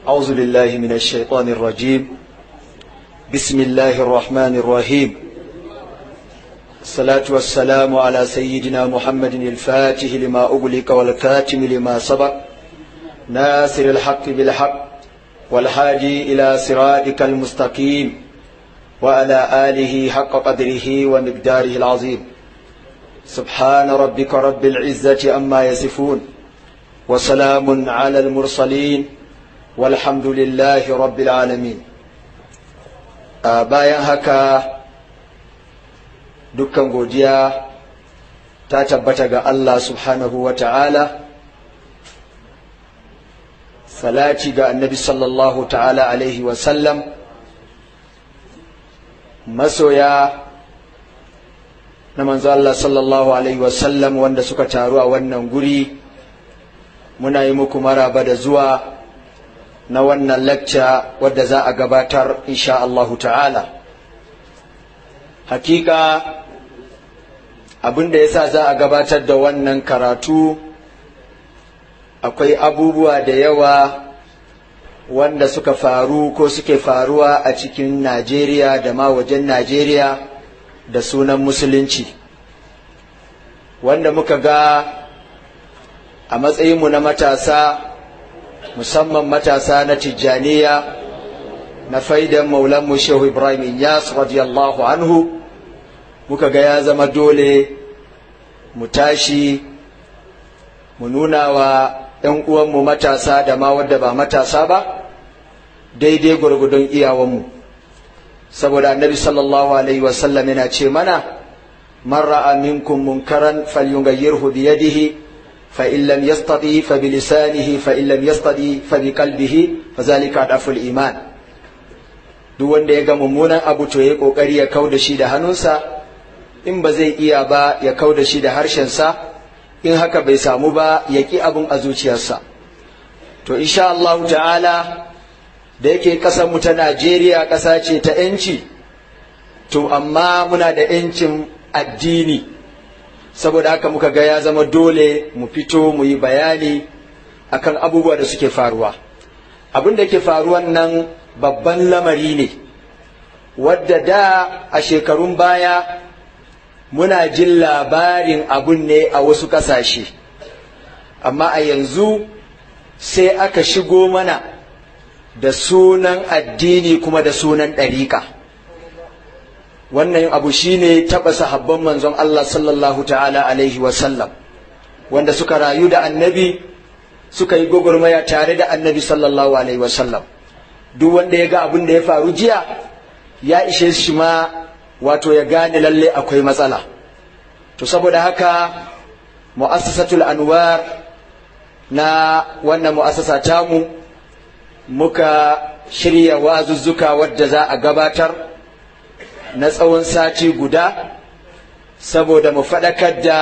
أعوذ بالله من الشيطان الرجيم بسم الله الرحمن الرحيم الصلاة والسلام على سيدنا محمد الفاتح لما أغلق والكاتم لما سبق ناصر الحق بالحق والحادي إلى صراطك المستقيم وعلى آله حق قدره ومقداره العظيم سبحان ربك رب العزة أما يصفون وسلام على المرسلين والحمد لله رب العالمين bayan haka dukkan godiya ta tabbata ga Allah subhanahu wa ta'ala salati ga annabi sallallahu ta'ala alaihi wasallam masoya na manzo Allah sallallahu alaihi wasallam wanda suka taru a wannan guri muna yi muku maraba da zuwa na wannan lacca wadda za a gabatar insha Allahu ta'ala hakika abin da yasa za a gabatar da wannan karatu akwai abubuwa da yawa wanda suka faru ko suke faruwa a cikin Najeriya da ma wajen Najeriya da sunan musulunci wanda muka ga a matsayinmu na matasa musamman matasa na tijjaniya na faidan maulanmu shehu ibrahim inyas radiyallahu anhu muka ga ya zama dole mu tashi mu nuna wa ‘yan uwanmu matasa da ma wadda ba matasa ba daidai gwargwadon iyawanmu saboda annabi sallallahu alaihi wasallam yana ce mana man ra'a minkum munkaran falyughayyirhu bi yadihi fa in lam yastati fa bi lisanihi fa in lam yastati fa bi qalbihi fa zalika daful iman duk wanda ya ga mummunan abu to yayi kokari ya kauda shi da hannunsa in ba zai iya ba ya kauda shi da harshensa in haka bai samu ba ya ki abun a zuciyarsa to insha Allah ta'ala da yake ƙasar mu ta Najeriya ƙasa ce ta ‘yanci, to amma muna da ‘yancin addini, saboda haka muka ga ya zama dole mu fito mu yi bayani akan abubuwa da suke faruwa. Abin da ke faruwan nan babban lamari ne, wadda da a shekarun baya muna jin labarin abun ne a wasu ƙasashe, amma a yanzu sai aka shigo mana. da sunan addini kuma da sunan ɗariƙa wannan abu shine taɓa sahabban manzon Allah sallallahu ta'ala alaihi wasallam wanda suka rayu da annabi suka yi gwagwarmaya tare da annabi sallallahu alaihi wasallam duk wanda ya ga abin da ya faru jiya ya ishe shi ma wato ya gane lalle akwai matsala to saboda haka mu'assasatul anwar na wannan mu'assasa tamu muka shirya wazuzzuka wadda za a gabatar na tsawon sati guda saboda mu faɗakar da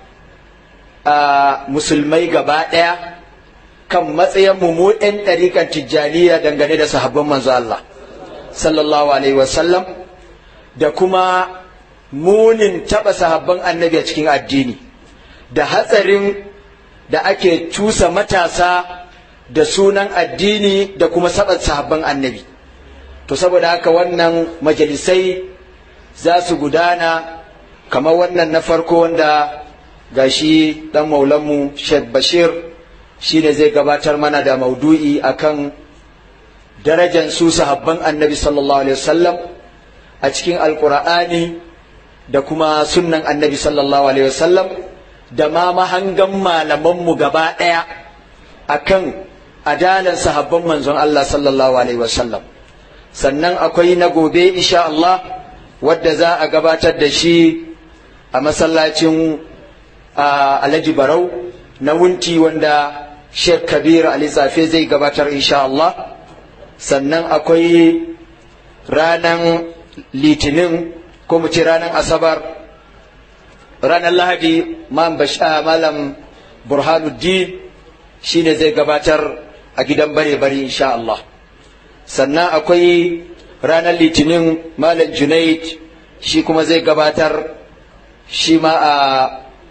musulmai gaba ɗaya kan matsayin mu 'yan ɗarikan tijjaniya dangane da sahabban manzo Allah sallallahu alaihi wasallam da kuma munin taɓa sahabban annabi a cikin addini da hatsarin da ake cusa matasa da sunan addini da kuma saban sahabban annabi to saboda haka wannan majalisai za su gudana kamar wannan na farko wanda gashi dan maulanmu Sheikh Bashir shi ne zai gabatar mana da maudu'i akan darajan su sahabban annabi sallallahu alaihi wasallam a cikin alkur'ani da kuma sunnan annabi sallallahu alaihi wasallam da ma mahangan malamanmu gaba ɗaya akan adalan sahabban manzon Allah sallallahu alaihi wasallam sannan akwai na gobe insha Allah wadda za a gabatar da shi a masallacin Alhaji Barau na wunti wanda Sheikh Kabir Ali Safe zai gabatar insha Allah sannan akwai ranan litinin ko mu ce ranan asabar ranar lahadi malam burhanuddin shine zai gabatar a gidan bare-bare insha Allah sannan akwai ranar litinin malam junaid shi kuma zai gabatar shi ma a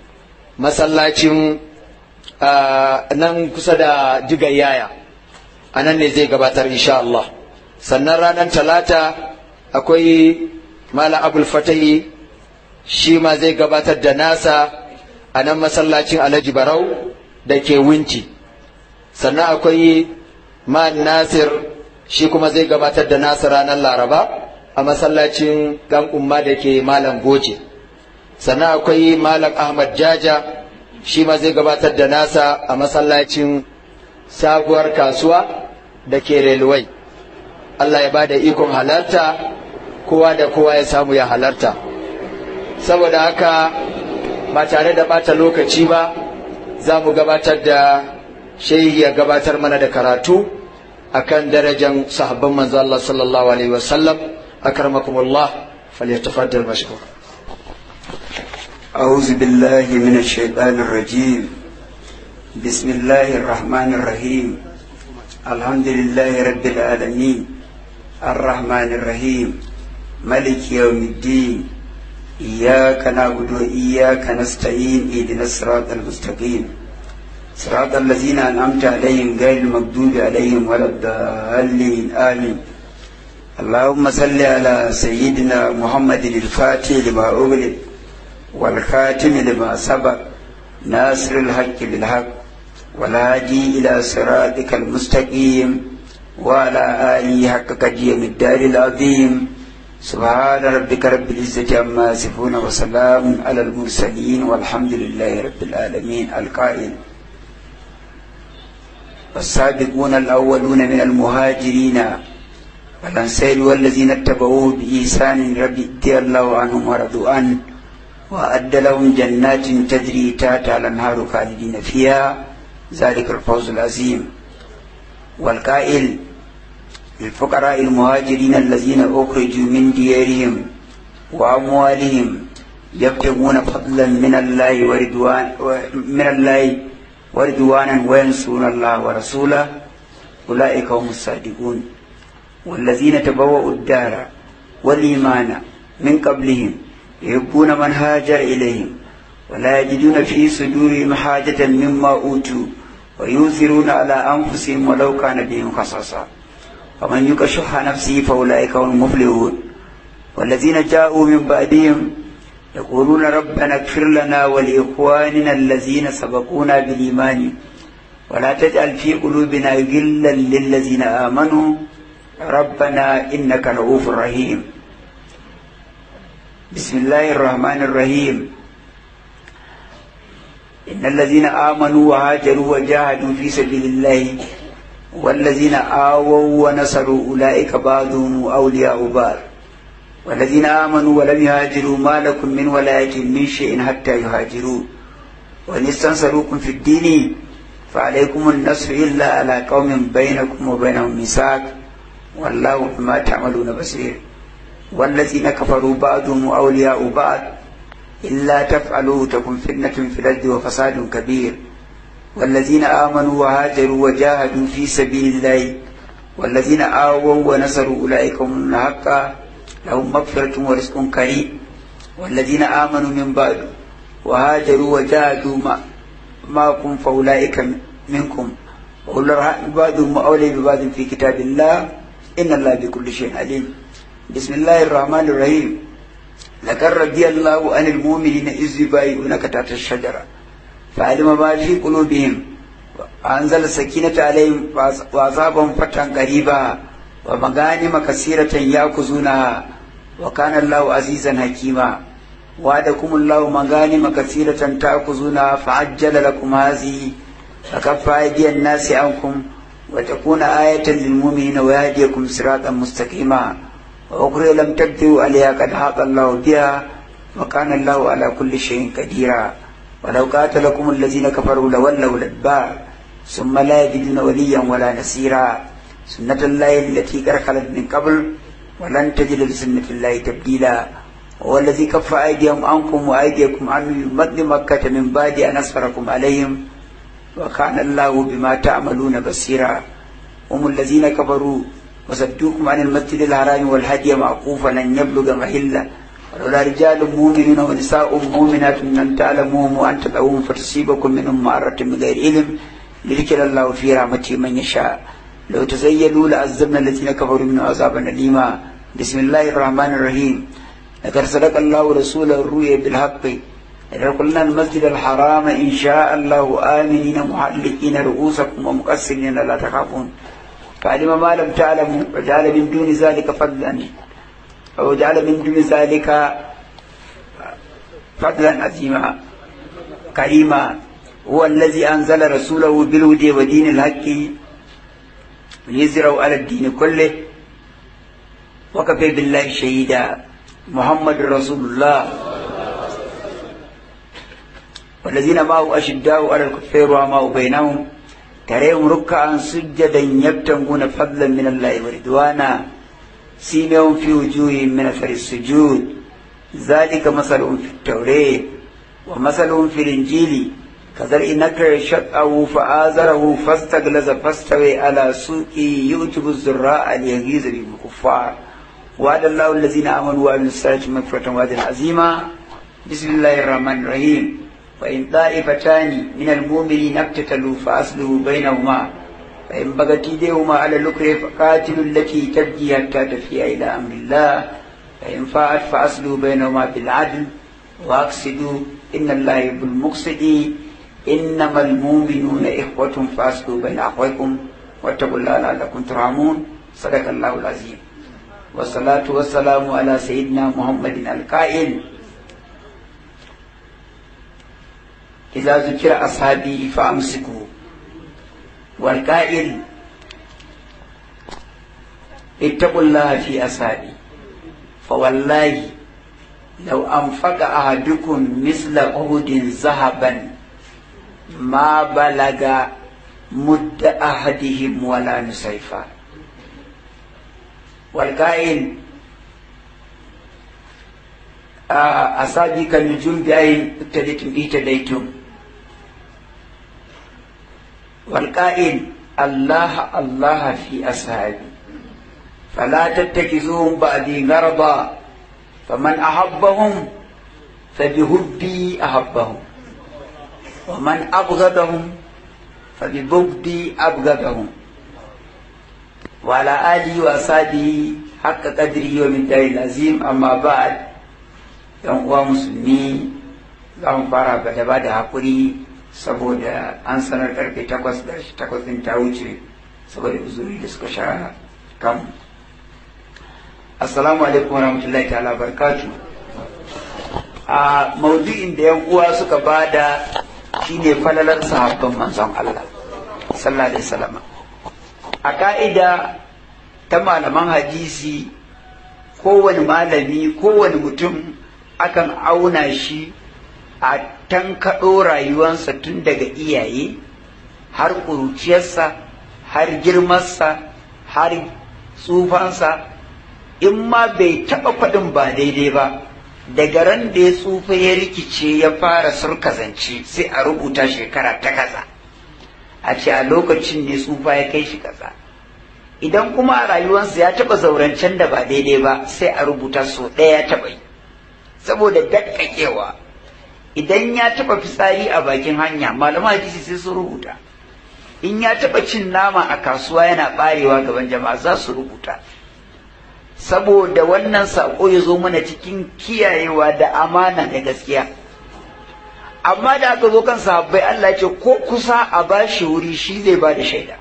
masallacin nan kusa da yaya a nan ne zai gabatar insha Allah sannan ranar talata akwai malam abul fatahi shi ma zai gabatar da nasa a nan masallacin alhaji barau da ke winci sannan akwai man nasir shi kuma zai gabatar da nasa ranar laraba a masallacin dan umma da ke malam goje sannan akwai malam ahmad jaja shi ma zai gabatar da nasa a masallacin sabuwar kasuwa da ke railway Allah ya bada ikon halarta kowa da kowa ya samu ya halarta saboda haka ba tare da bata lokaci ba za mu gabatar da shehi ya gabatar mana da karatu akan darajan sahabban manzo Allah sallallahu alaihi wasallam akramakumullah falyatafaddal mashkur أعوذ بالله من الشيطان الرجيم بسم الله الرحمن الرحيم الحمد لله رب العالمين الرحمن الرحيم ملك يوم الدين إياك نعبد وإياك نستعين اهدنا الصراط المستقيم صراط الذين أنعمت عليهم غير المغضوب عليهم ولا الضالين آمين اللهم صل على سيدنا محمد الفاتح لما أغلق والخاتم لما سبق ناصر الحق بالحق والهادي إلى صراطك المستقيم وعلى آله حق قديم الدار العظيم سبحان ربك رب العزة عما يصفون وسلام على المرسلين والحمد لله رب العالمين القائل والسابقون الأولون من المهاجرين والأنصار والذين اتبعوه بإحسان رضي الله عنهم ورضوا عنه وأد لهم جنات تجري تحتها الأنهار خالدين فيها ذلك الفوز العظيم والقائل للفقراء المهاجرين الذين أخرجوا من ديارهم وأموالهم يبتغون فضلا من الله ورضوان من الله ورضوانا وينصرون الله ورسوله أولئك هم الصادقون والذين تبوأوا الدار والإيمان من قبلهم يحبون من هاجر إليهم ولا يجدون في صدورهم حاجة مما أوتوا ويؤثرون على أنفسهم ولو كان بهم خصاصة ومن يوق شح نفسه فأولئك هم المفلحون والذين جاءوا من بعدهم يقولون ربنا اغفر لنا ولإخواننا الذين سبقونا بالإيمان ولا تجعل في قلوبنا غلا للذين آمنوا ربنا إنك رؤوف رحيم بسم الله الرحمن الرحيم إن الذين آمنوا وهاجروا وجاهدوا في سبيل الله والذين آووا ونصروا أولئك بعضهم أولياء بعض والذين آمنوا ولم يهاجروا ما لكم من ولاية من شيء حتى يهاجروا وإن استنصروكم في الدين فعليكم النصر إلا على قوم بينكم وبينهم ميثاق والله بما تعملون بصير والذين كفروا بعضهم أولياء بعض إلا تفعلوا تكن فتنة في الأرض وفساد كبير والذين آمنوا وهاجروا وجاهدوا في سبيل الله والذين آووا ونصروا أولئك هم الحق لهم مغفرة ورزق كريم والذين آمنوا من بعد وهاجروا وجاهدوا معكم فأولئك منكم وأولو الرحم بعضهم أولي ببعض في كتاب الله إن الله بكل شيء عليم بسم الله الرحمن الرحيم لقد رضي الله عن المؤمنين إذ يبايعونك تحت الشجرة فعلم ما في قلوبهم وأنزل السكينة عليهم وأصابهم فتحا قريبا ومغانم كثيرة يأخذونها وكان الله عزيزا حكيما وعدكم الله مغانم كثيرة تأخذونها فعجل لكم هذه فكف أيدي الناس عنكم وتكون آية للمؤمنين ويهديكم صراطا مستقيما وأخرى لم تبدوا عليها قد حاط الله بها وكان الله على كل شيء قديرا ولو قاتلكم الذين كفروا لولوا الأدبار ثم لا يجدون وليا ولا نصيرا سنة الله التي قد خلت من قبل ولن تجد لسنة الله تبديلا هو الذي كف أيديهم عنكم وأيديكم عنه مد مكة من بعد أن أسفركم عليهم وكان الله بما تعملون بصيرا هم الذين كفروا وصدوكم عن المسجد الحرام والهدي معقوفا لن يبلغ محله ولولا رجال مؤمنون ونساء مؤمنات أن تعلموهم وأن تدعوهم فتصيبكم منهم معرة بغير علم لذكر الله في رحمته من يشاء لو تزيلوا لعذبنا الذين كفروا منهم عذابا أليما بسم الله الرحمن الرحيم لقد صدق الله رسوله الرؤيا بالحق لدخلنا المسجد الحرام إن شاء الله آمنين محلقين رؤوسكم ومقصرين لا تخافون فعلم ما لم تعلموا وجعل من دون ذلك فضلا وجعل من دون ذلك فضلا عظيما كريما هو الذي أنزل رسوله بالهدى ودين الحق ليزروا على الدين كله وكفى بالله شهيدا محمد رسول الله والذين معه أشداء على الكفار وما بينهم تريهم ركعا سجدا يبتغون فضلا من الله ورضوانا سيمهم في وجوههم من أثر السجود ذلك مثلهم في التوراة ومثلهم في الإنجيل كزرع نكر شقه فآزره فاستغلظ فاستوى على سوقه يؤجب الزراء ليغيظ بهم الكفار وعد الله الذين آمنوا وعملوا الصالحات مغفرة وعدا عظيما بسم الله الرحمن الرحيم وإن طائفتان من المؤمنين اقتتلوا فأصلحوا بينهما فإن بغت يديهما على الأخرى فقاتلوا التي تبغي حتى تفيء إلى أمر الله فإن فاءت فأصلحوا بينهما بالعدل وأقسطوا إن الله يحب المقسطين إنما المؤمنون إخوة فأصلحوا بين أخويكم واتقوا الله لعلكم ترحمون صدق الله العظيم والصلاة والسلام على سيدنا محمد القائل إذا ذكر أصحابي فأمسكوا والقائل اتقوا الله في أصحابي فوالله لو أنفق أحدكم مثل عهد ذهبا ما بلغ مد أحدهم ولا نصيفا والقائل أصابي كالنجوم بأين ابتديتم اهتديتم والقائل الله الله في أصحابي فلا تتخذوهم بعدي غرضا فمن أحبهم فبهبي أحبهم ومن أبغضهم فببغضي أبغضهم وعلى آله وأصحابه حق قدره ومن دار العظيم أما بعد yan uwa musulmi za mu fara da ba da haƙuri saboda an sanar karfe takwas da takwas din ta wuce saboda uzuri da suka sha kan assalamu alaikum wa rahmatullahi ta'ala barkatu a maudu'in da yan uwa suka bada shine falalar sahabban manzon Allah sallallahu alaihi wasallam a ka'ida ta malaman hadisi kowane malami kowane mutum akan auna shi a tankaɗo rayuwansa tun daga iyaye har ƙuruciyarsa har girmarsa har tsufansa in ma bai taɓa faɗin ba daidai ba daga ran da ya tsufa ya rikice ya fara surkazance sai a rubuta shekara ta kaza a ce a lokacin ne tsufa ya kai shi kaza idan kuma a rayuwarsa ya taɓa zaurancen da ba daidai ba sai a rubuta so ɗaya ya taɓa yi saboda dakkakewa idan ya taɓa fitsari a bakin hanya malaman hadisi sai su rubuta in ya taɓa cin nama a kasuwa yana ɓarewa gaban jama'a za su rubuta saboda wannan saƙo ya zo mana cikin kiyayewa da amana da gaskiya amma da aka zo kan sahabbai Allah ce ko kusa a bashi wuri shi zai ba da shaida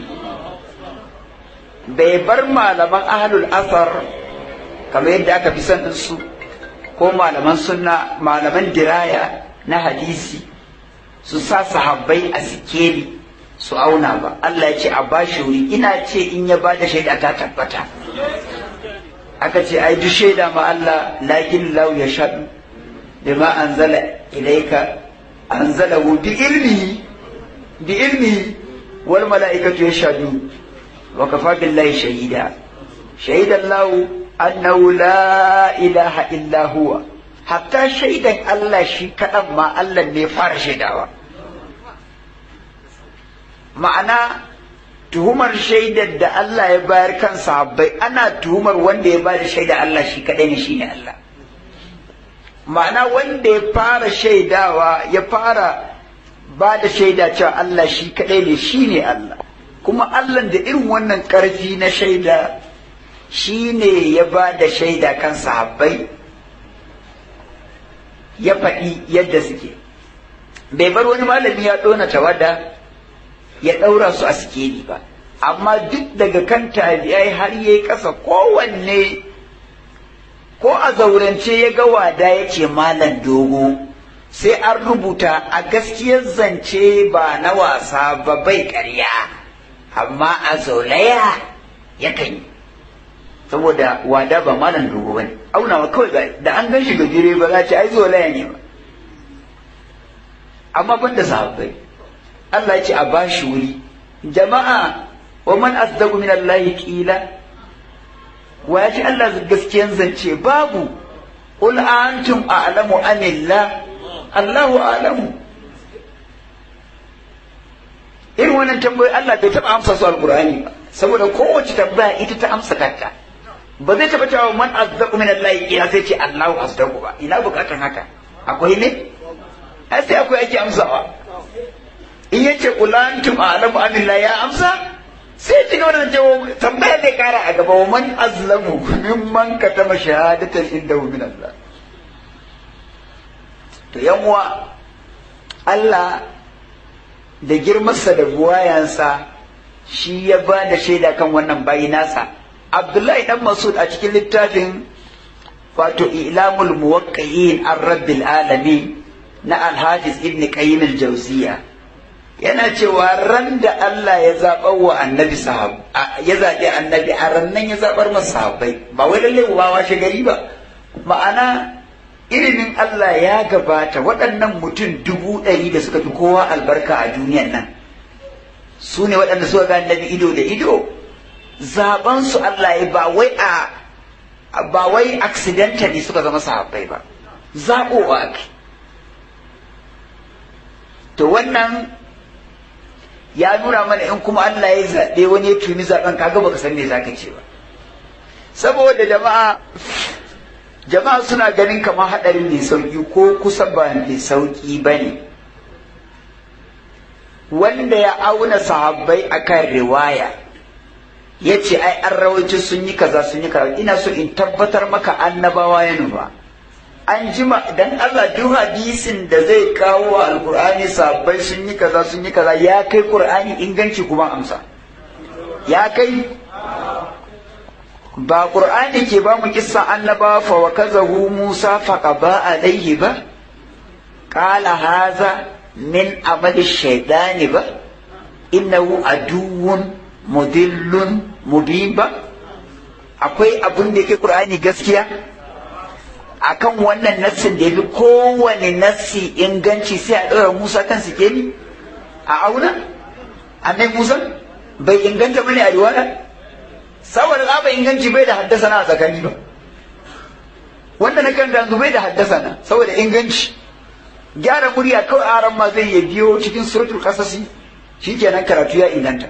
bai bar malaman ahlul asar kamar yadda aka fi son su ko malaman sunna malaman diraya na hadisi su sa sahabbai a sikeli su auna ba Allah ya ce a bashi wuri ina ce in ya ba da shaida ta tabbata aka ce ai duk shaida ma Allah lakin lau ya shaɗu bima anzala ilaika anzalahu bi ilmihi bi ilmihi wal mala'ikatu yashhadu wa kafa billahi shahida shahidan lahu annahu la ilaha illa huwa hatta shaidan Allah shi kaɗan ma Allah ne fara shaidawa ma'ana tuhumar shaidar da Allah ya bayar kan sahabbai ana tuhumar wanda ya bada shaida Allah shi kaɗai ne shine Allah ma'ana wanda ya fara shaidawa ya fara ba da shaida cewa Allah shi kaɗai ne shine Allah kuma Allah da irin wannan ƙarfi na shaida shi ne ya ba da shaida kan sahabbai ya faɗi yadda suke bai bar wani malami ya ɗona tawada ya ɗaura su a sikeli ba amma duk daga kan tabi'ai har yayi ƙasa kowanne ko a zaurance ya ga wada ya ce malam dogo sai an rubuta a gaskiyar zance ba na wasa ba bai ƙarya amma a zaulaya yakan yi saboda wada ba malam dogo ba ne aunawa kawai da an gan shi gajere ba za ce ai zaulaya ne ba amma ban da sahabbai Allah ya ce a bashi wuri jama'a wa man asdaqu min Allah qila wa ya ce Allah gaskiyan zance babu qul antum a'lamu amillah Allahu a'lamu irin wannan tambayoyi Allah bai taɓa amsa su alqur'ani ba saboda kowace tambaya ita ta amsa kanta ba zai taɓa cewa man asdaqu min Allah qila sai ce Allahu asdaqu ba ina bukatan haka akwai ne ai sai akwai ake amsawa in yace kulantum a'lamu amillah ya amsa sai ci gaba da cewa tambaya zai kara a gaba wa man azlamu mimman katama shahadatan indahu min Allah to yanwa Allah da girmarsa da buwayansa shi ya ba da shaida kan wannan bayi nasa Abdullahi dan Masud a cikin littafin wato ilamul muwaqqi'in an rabbil alamin na Al-Hafiz Ibn Qayyim al-Jawziyya yana cewa ran da Allah ya zaɓar wa annabi sahab ya zaɓi annabi a rannan ya zaɓar masa sahabbai ba wai lalle ba washe gari ba ma'ana ilimin Allah ya gabata waɗannan mutum dubu ɗari da suka fi kowa albarka a duniyan nan su ne waɗanda suka ga annabi ido da ido zaɓen su Allah ya ba wai a ba wai accidentally suka zama sahabbai ba zaɓowa ake to wannan ya nuna mana in kuma Allah ya zaɓe wani ya tuni zaɓen kaga baka san me zaka ce ba saboda jama'a jama'a suna ganin kamar haɗarin mai sauƙi ko kusa ba mai sauƙi ba ne wanda ya auna sahabbai akan riwaya ya ce ai an rawaito sun yi kaza sun yi kaza ina so in tabbatar maka annabawa ya nufa an jima dan Allah duk hadisin da zai kawo wa alkur'ani sabbai sun yi kaza sun yi kaza ya kai qur'ani inganci kuma amsa ya kai ba qur'ani ke ba mu kissa annaba fa wa kazahu musa fa qaba alaihi ba qala haza min amali shaytani ba innahu aduwwun mudillun mubin ba akwai abin da yake qur'ani gaskiya akan wannan nassin da ya fi kowane nassi inganci sai a ɗora Musa kan sikeli a auna annai Musa bai inganta bane a riwaya saboda za inganci bai da haddasa na a tsakani ba wanda na kan yanzu bai da haddasa na saboda inganci gyara murya kawai aran ma zai ya biyo cikin suratul qasasi shikenan karatu ya inganta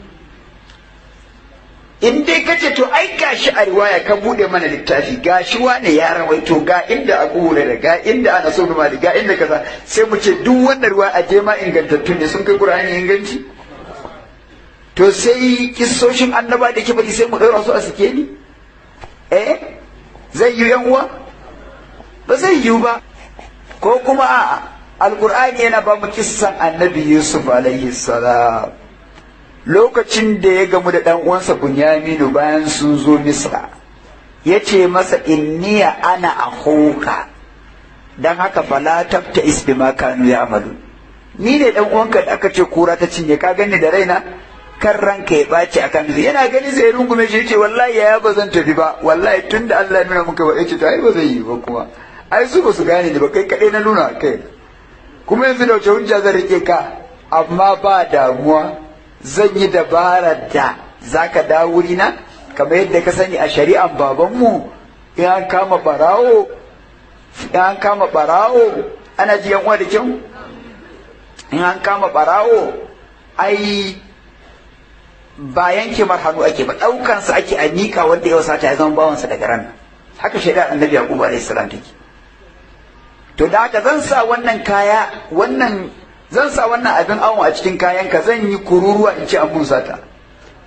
in dai ka ce to ai gashi a riwaya ka bude mana littafi gashi wane ya rawaito ga inda a da ga inda ana so mali ga inda kaza sai mu ce duk wannan ruwa a je ma ingantattu ne sun kai qur'ani inganci to sai kissoshin annaba da kibali sai mu daura su a suke ni eh zai yi yan uwa ba zai yi ba ko kuma a'a alqur'ani yana ba mu kissan annabi yusuf alaihi salam lokacin da ya gamu da ɗan uwansa Bunyaminu bayan sun zo Misra ya ce masa inniya ana ahoka don haka fala tabta isbi ma kanu ya amalu ni ne ɗan uwanka da aka ce kura ta cinye ka gani da raina kan ranka ya ɓaci a kan yana gani sai rungume shi ce wallahi ya ba zan tafi ba wallahi tun da Allah ya nuna muka ba ce to ai ba zai yi ba kuma ai su ba su gane ni ba kai kaɗai na nuna kai kuma yanzu da wace hujja zan rike ka amma ba damuwa zan yi dabarar da za ka dawo wurina kamar yadda ka sani a shari'an babanmu in an kama barawo in an kama barawo ana ji yan uwa da kyau in an kama barawo ai ba yanke mar hannu ake ba ɗaukansa ake a miƙa wanda ya sata ya zama bawansa daga ran haka shari'ar annabi yaqub alaihi salam take to da haka zan sa wannan kaya wannan zan sa wannan abin awon a cikin kayanka zan yi kururuwa in ci an mun sata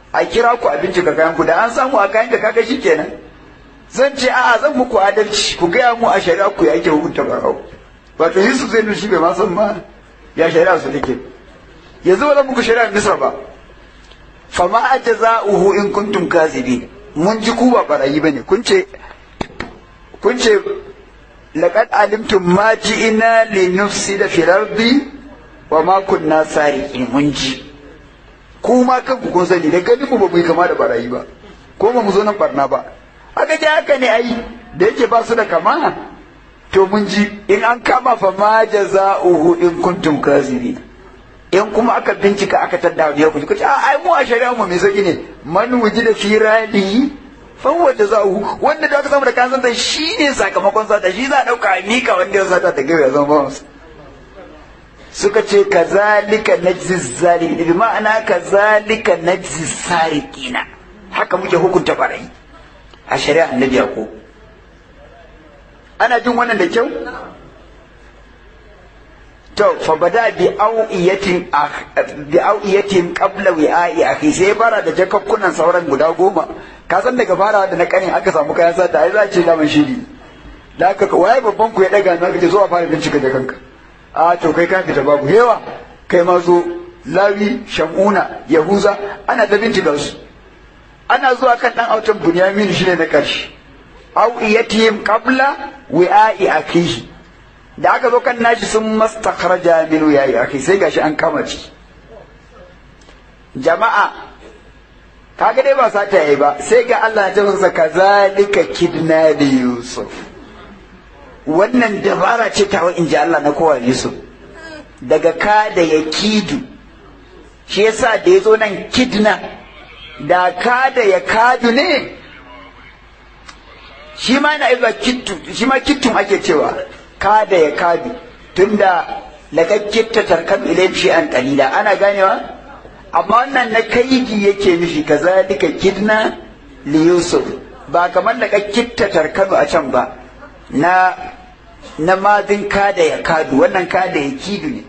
a kira ku a bincika kayan ku da an samu a kayan ka kaga kenan zan ce a'a zan muku adalci ku gaya mu a shari'a ku ya ake hukunta barau wato Yusuf zai nushi bai ma san ma ya shari'a su take yanzu ba zan muku shari'a Misra ba fama ajza'uhu in kuntum kazibin mun ji ku ba barayi bane kun ce kun ce laqad alimtum ma ji'ina li nufsida fil ardi wa ma kunna sariqin mun ji ku ma kanku kun sani da gani mu ba mu yi kama da barayi ba ko ba mu zo nan barna ba aka ji haka ne ai da yake ba su da kama to mun ji in an kama fa ma jaza'uhu in kuntum kazibin in kuma aka bincika aka tadda ya ku ce ai mu a shari'a mu mai sauki ne man wujida fi radi fa huwa jaza'uhu wanda da aka samu da kansan da shi ne sakamakon sata shi za a dauka a mika wanda ya sata ta gaba ya zama ba suka ce kazalika najzi zalimin bi ma'ana kazalika najzi sariqina haka muke hukunta barayi a shari'a annabi yaqub ana jin wannan da kyau to fa bada bi au'iyatin bi au'iyatin qabla wi'a'i akhi sai fara da jakakkunan sauran guda goma ka san daga farawa da na kanin aka samu kayan sata ai za ce da shiri da aka waye babban ku ya daga na kace zo a fara bincika da kanka a to kai ka fita babu hewa kai ma zo lawi shamuna yahuza ana da bincika su ana zuwa kan dan autan bunyamin shine na karshe au iyatihim qabla wi'a'i akihi da aka zo kan nashi sun mastakhraja min wi'a'i akhi sai gashi an kama ci jama'a kaga dai ba sata yayi ba sai ga Allah ya ce masa kazalika kidna li yusuf wannan dabara ce ta wa inji Allah na kowa Yusuf daga ka da ya kidu shi yasa da ya zo nan kidna da ka da ya kadu ne shi ma na izuwa kittu shi ma kittun ake cewa ka da ya kadu tunda laka kitta tarkan ilayhi shi an qalila ana ganewa amma wannan na kaidi yake nufi kazalika kidna li yusuf ba kamar laka kitta tarkanu a can ba na na madin kada ya kadu wannan kada ya kidu ne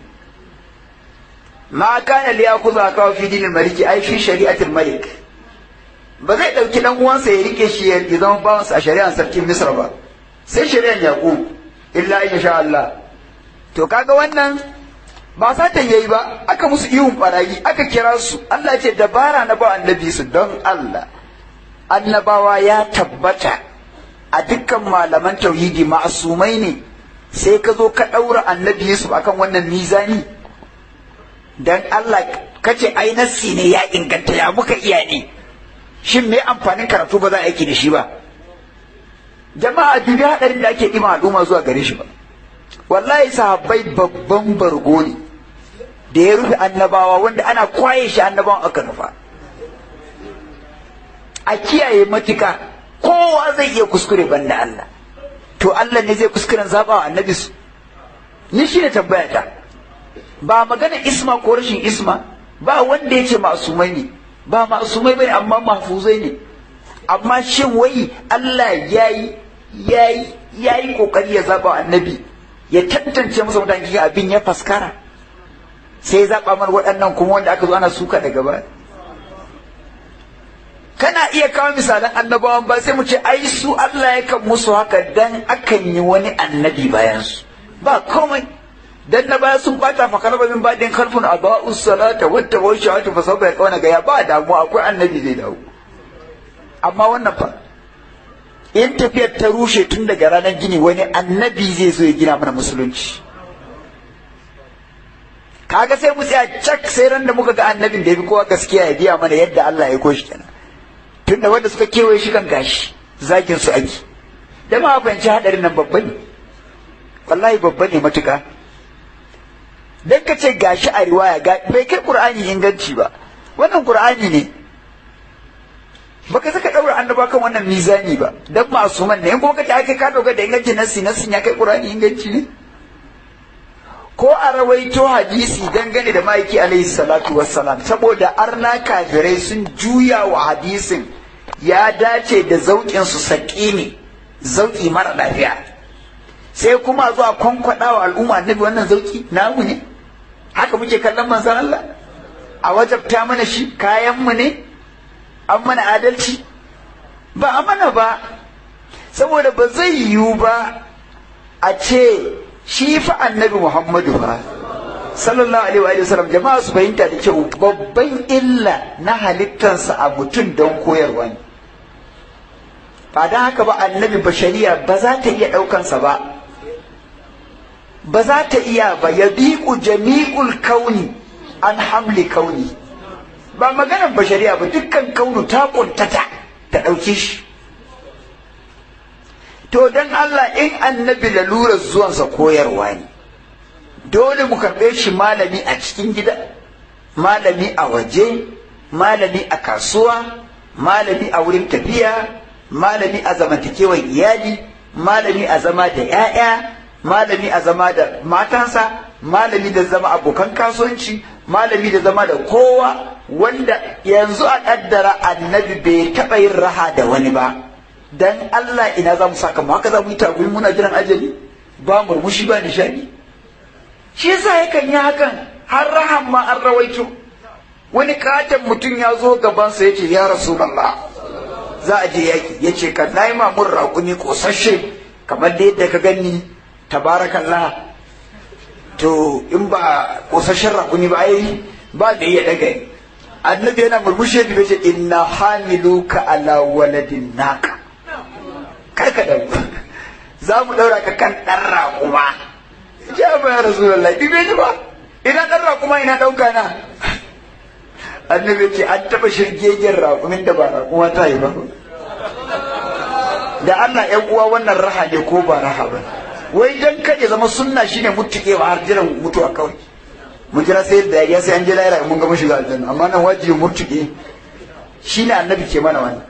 ma kana li yakuza ka fi dinin maliki ai fi shari'atul malik ba zai dauki dan uwansa ya rike shi ya zama bawansa a shari'ar sarkin misra ba sai shari'ar yaqub illa in sha Allah to kaga wannan ba satan yayi ba aka musu ihun barayi aka kira su Allah ce dabara na ba annabi su don Allah annabawa ya tabbata a dukkan malaman tauhidi ma'asumai ne sai ka zo ka ɗaura annabi Yusuf akan wannan mizani dan Allah kace ai nassi ne ya inganta ya muka iya ne shin me amfanin karatu ba za a aiki da shi ba jama'a dubi hadarin da ake ɗima al'umma zuwa gare shi ba wallahi sahabbai babban bargo ne da ya rufe annabawa wanda ana kwaye shi annabawan aka nufa a kiyaye matuka kowa zai iya kuskure banda Allah to Allah ne zai kuskuren zaba wa annabi su ni shi ne tambaya ta ba magana isma ko rashin isma ba wanda ya ce masumai ne ba masumai bane amma mahfuzai ne amma shin wai Allah yayi yayi yayi kokari ya zaba wa annabi ya tantance masa mutane kika abin ya faskara sai ya zaba mar waɗannan kuma wanda aka zo ana suka daga baya kana iya kawo misalan annabawan ba sai mu ce ai su Allah ya kan musu haka dan akan yi wani annabi bayan su ba komai dan na baya sun bata fa kalba min badin kalfun aba'us salata wata wa shahatu fa sabba ya kauna ga ya ba damuwa akwai annabi zai dawo amma wannan fa in tafiyar ta rushe tun daga ranar gini wani annabi zai zo ya gina mana musulunci kaga sai mu tsaya cak sai ran da muka ga annabin da ya fi kowa gaskiya ya biya mana yadda Allah ya koshi kenan tunda wanda suka kewaye shi kan gashi zakin su ake da ma fahimci hadarin nan babba ne wallahi babba ne matuka dan ka ce gashi a riwaya bai kai qur'ani inganci ba wannan qur'ani ne baka saka daura annaba kan wannan mizani ba dan masuman ne in kuma kace ake ka doga da inganci nasi nasin ya kai qur'ani inganci ne ko a rawaito hadisi dangane da ma'aiki alaihi salatu wassalam saboda arna kafirai sun juya wa hadisin ya dace da zauƙin su saƙi ne zauƙi mara lafiya sai kuma zuwa kwankwaɗa wa al'umma annabi wannan zauƙi namu ne haka muke kallon manzon Allah a wajabta mana shi kayan mu ne an mana adalci ba a mana ba saboda ba zai yiwu ba a ce shi fa annabi muhammadu ba sallallahu alaihi wa sallam jama'a su fahimta da kyau babban illa na halittarsa a mutum don koyarwa ne ba don haka ba annabi bashariya ba za ta iya ɗaukansa ba ba za ta iya ba ya biƙu jami'ul kauni an hamli kauni ba maganar bashariya ba dukkan kaunu ta ƙuntata ta ɗauki shi to don Allah in annabi lalurar zuwansa koyarwa ne dole mu karɓe shi malami a cikin gida malami a waje malami a kasuwa malami a wurin tafiya malami a zamantakewar iyali malami a zama da 'ya'ya malami a zama da matansa malami da zama abokan kasuwanci malami da zama da kowa wanda yanzu a ƙaddara annabi bai taɓa yin raha da wani ba dan Allah ina za mu saka mu haka za mu yi tagumi muna jiran ajali ba murmushi ba nishadi shi yasa yakan yi hakan har rahan ma an rawaito wani katon mutum ya zo gabansa ya ce ya rasulallah za a je yaki ya ce ka na yi mamun raƙuni ƙosashe kamar da yadda ka gani tabarakallah to in ba ƙosashen raƙuni ba ai ba da iya daga annabi yana murmushe da ce inna hamiluka ala waladin naka karka da za mu ɗaura ka kan ɗan raƙuma ya ba ya rasulallah ɗibe ni ba ina ɗan raƙuma ina ɗauka na annabi ce an taɓa shirgegen raƙumin da ba raƙuma ta yi ba da Allah ‘yan uwa wannan raha ne ko ba raha ba wai dan kaje zama sunna shine mutukewa har jiran mutuwa kawai mu jira sai da ya sai an je lahira mun ga mun shiga aljanna amma nan wajibi murtuke shine annabi ke mana wannan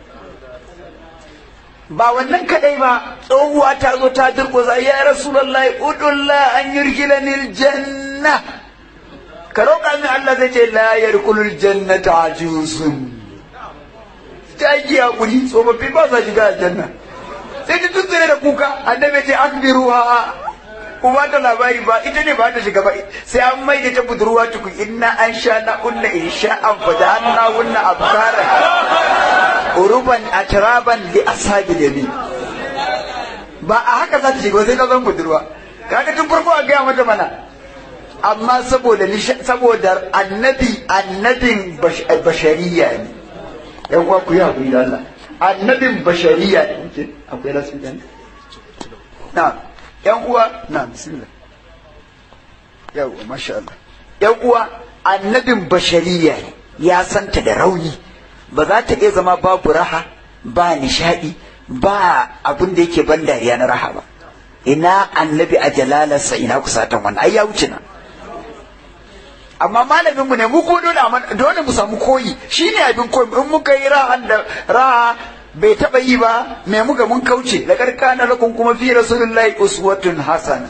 ba wannan kadai ba tsohuwa ta zo ta durƙusa ya rasulullahi udullah an yurkilani aljanna ka roƙa min Allah zai ce la yarkulul jannata ajusun ta yi hakuri tsofaffi ba sa shiga aljanna sai ta tuntsire da kuka annabi ce akbiruha kuma ta labari ba ita ne ba ta shiga ba sai an mai da ta budurwa tukun inna an sha na unna in sha an fada an na unna abkara uruban atraban li ashabi yamin ba a haka za ta shiga sai ta zan budurwa kaga tun farko a gaya mata mana amma saboda saboda annabi annabin bashariya ne yan uwa ku yi hakuri da Allah annabin bashariya ne akwai rasu ne na yan uwa na bismillah yau masha Allah yan uwa annabin bashariya ne ya santa da rauni ba za ta iya zama babu raha ba nishadi ba abin da yake ban dariya na raha ba ina annabi a jalalarsa ina kusatan wannan ai ya wuce nan amma malamin mu ne mu ko dole dole mu samu koyi shine abin koyi in muka yi rahan da raha bai taba yi ba me muka mun kauce da karkana lakum kuma fi rasulullahi uswatun hasana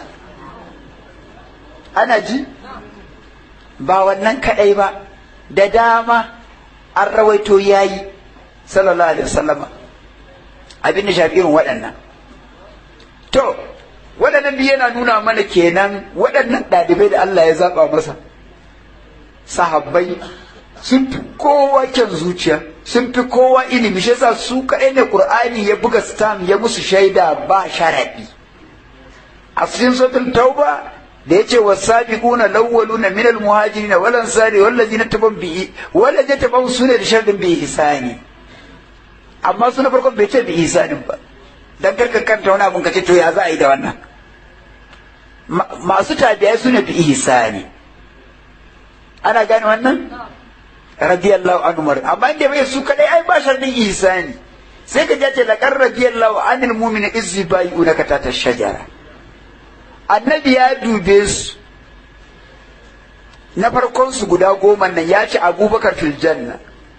ana ji ba wannan kadai ba da dama an rawaito yayi sallallahu alaihi wasallama abin da shafi irin waɗannan to waɗannan biyu yana nuna mana kenan waɗannan ɗalibai da Allah ya zaɓa masa sahabbai sun fi kowa kyan zuciya sun fi kowa ilimi shi yasa su kaɗai ne Qur'ani ya buga stam ya musu shaida ba sharaɗi a cikin sautin tauba da yace wasabiquna lawwaluna min almuhajirin wal ansari wal ladina tabawu bi wal ladina tabawu sune da sharadin bi ihsani amma suna farkon bai ce bi ihsanin ba dan karka kanta wani abun kace to ya za a yi da wannan masu tabi'ai sune bi ihsani ana gane wannan radiyallahu anhu mar amma inda bai su kadai ai ba sharadin ihsani sai ka ce laqad radiyallahu anil mu'mini izzi bai'unaka tata shajara annabi ya dube su na farkon su guda goma nan ya ce abubakar fil janna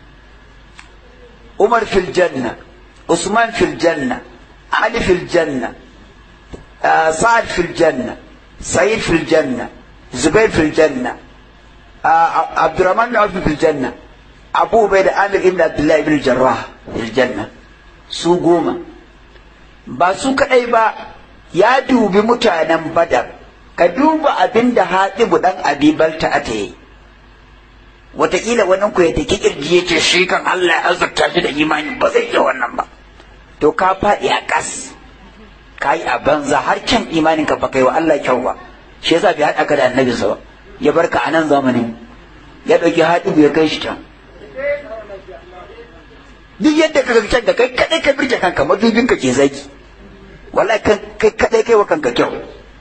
umar fil janna usman fil janna ali fil janna sa'ad fil janna sa'id fil janna zubair fil janna abdurrahman bin auf fil janna abu ubaid amir ibn abdullah ibn jarrah fil janna su goma ba su kadai ba ya dubi mutanen badar ka duba abin da haɗibu ɗan abibalta ata yi wataƙila wannan ku ya take kirji ya ce shi kan Allah ya azurta shi da imani ba zai iya wannan ba to ka faɗi a ƙas ka yi a banza har kyan imanin ka ba kai wa Allah kyau ba shi yasa bai haɗa ka da annabi sa ba ya barka a nan zamanin ya ɗauki haɗu ya kai shi can duk yadda ka can da kai kaɗai ka birge kanka madubin ka ke zaki wallahi kai kaɗai kai wa kanka kyau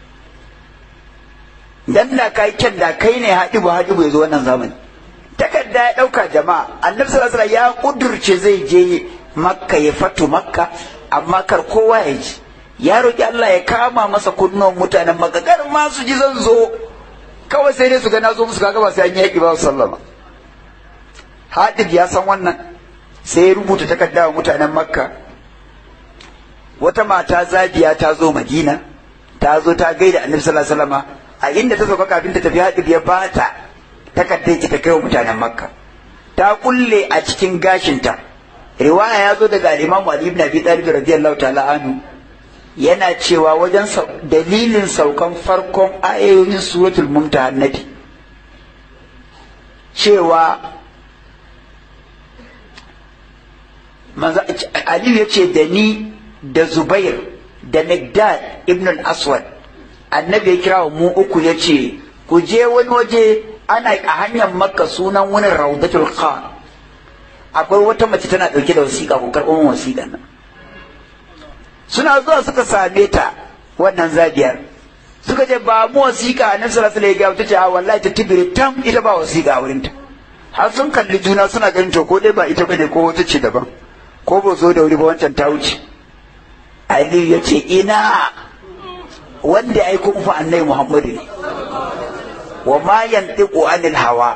dan da kai kyan da kai ne haɗu ba haɗu ya zo wannan zamani takarda ya ɗauka jama'a annabi sallallahu alaihi ya kudurce zai je makka ya fatu makka amma kar kowa ya ji ya roki Allah ya kama masa kunnuwan mutanen makka kar ma su ji zan zo kawai sai dai su ga na zo musu kaga ba sai an yi yaƙi ba sallama hadib ya san wannan sai ya rubuta takarda wa mutanen makka wata mata zabiya ta zo madina ta zo ta gaida annabi sallallahu alaihi wasallam a inda ta sauka kafin ta tafi hadib ya bata takardar ita kai wa mutanen makka ta kulle a cikin gashinta riwaya ya zo daga imam ali ibn abi talib radiyallahu ta'ala anhu yana cewa wajen dalilin saukan farkon ayoyin suratul mumtahannati cewa manzo ali ya ce da ni da zubair da migdad ibn al-aswad annabi ya kira mu uku ya ce ku je wani waje ana a hanyar makka sunan wani raudatul khan akwai wata mace tana ɗauke da wasiƙa ko karɓo min wasiƙan nan suna zuwa suka same ta wannan zabiyar suka ce ba mu wasiƙa nan sallallahu alaihi wasallam ta ce a wallahi ta tibire tam ita ba wasiƙa a wurinta har sun kalli juna suna ganin to ko dai ba ita bane ko wata ce daban ko ba zo da wuri ba wancan ta wuce Aliyu ya ce ina wanda ya aiko muku annabi Muhammadu ne wa ma yantiqu anil hawa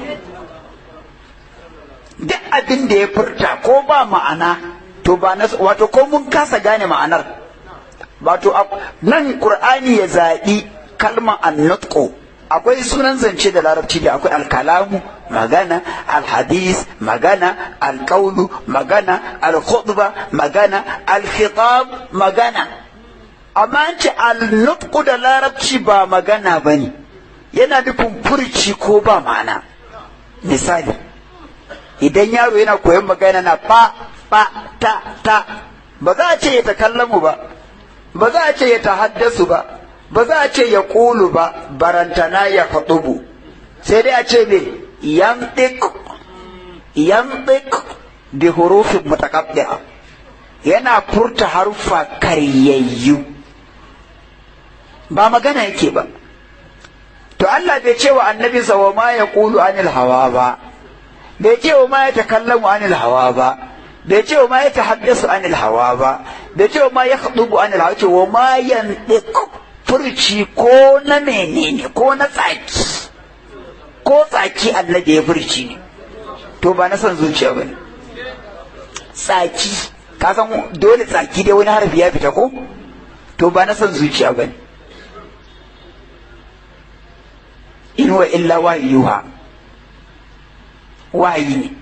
duk abin da ya furta ko ba ma'ana to ba na wato ko mun kasa gane ma'anar wato nan qur'ani ya zaɓi kalmar annutqu akwai sunan zance da larabci da akwai alkalamu magana alhadis magana alkaulu magana alkhutba magana alkhitab magana amma an ce alnutqu da larabci ba magana bane yana nufin furci ko ba ma'ana misali idan yaro yana koyon magana na fa fa ta ta ba za a ce ya takallamu ba ba za a ce ya tahaddasu ba ba za a ce ya ƙulu ba barantana ya faɗubu sai dai a ce me yantik yantik bi hurufin mutaqaddi'a yana furta harfa karyayyu ba magana yake ba to Allah bai ce wa annabi wa ma ya ƙulu anil hawa ba bai ce wa ma ya takallamu anil hawa ba bai ce wa ma ya tahaddasu anil hawa ba bai ce wa ma ya khadubu anil hawa ce wa ma yantiq furci ko na menene ko na tsaki ko tsaki annabi ya furci ne to ba na son zuciya ba ne tsaki ka san dole tsaki dai wani harfi ya fita ko to ba na son zuciya ba ne in wa illa wahiyuha wahayi ne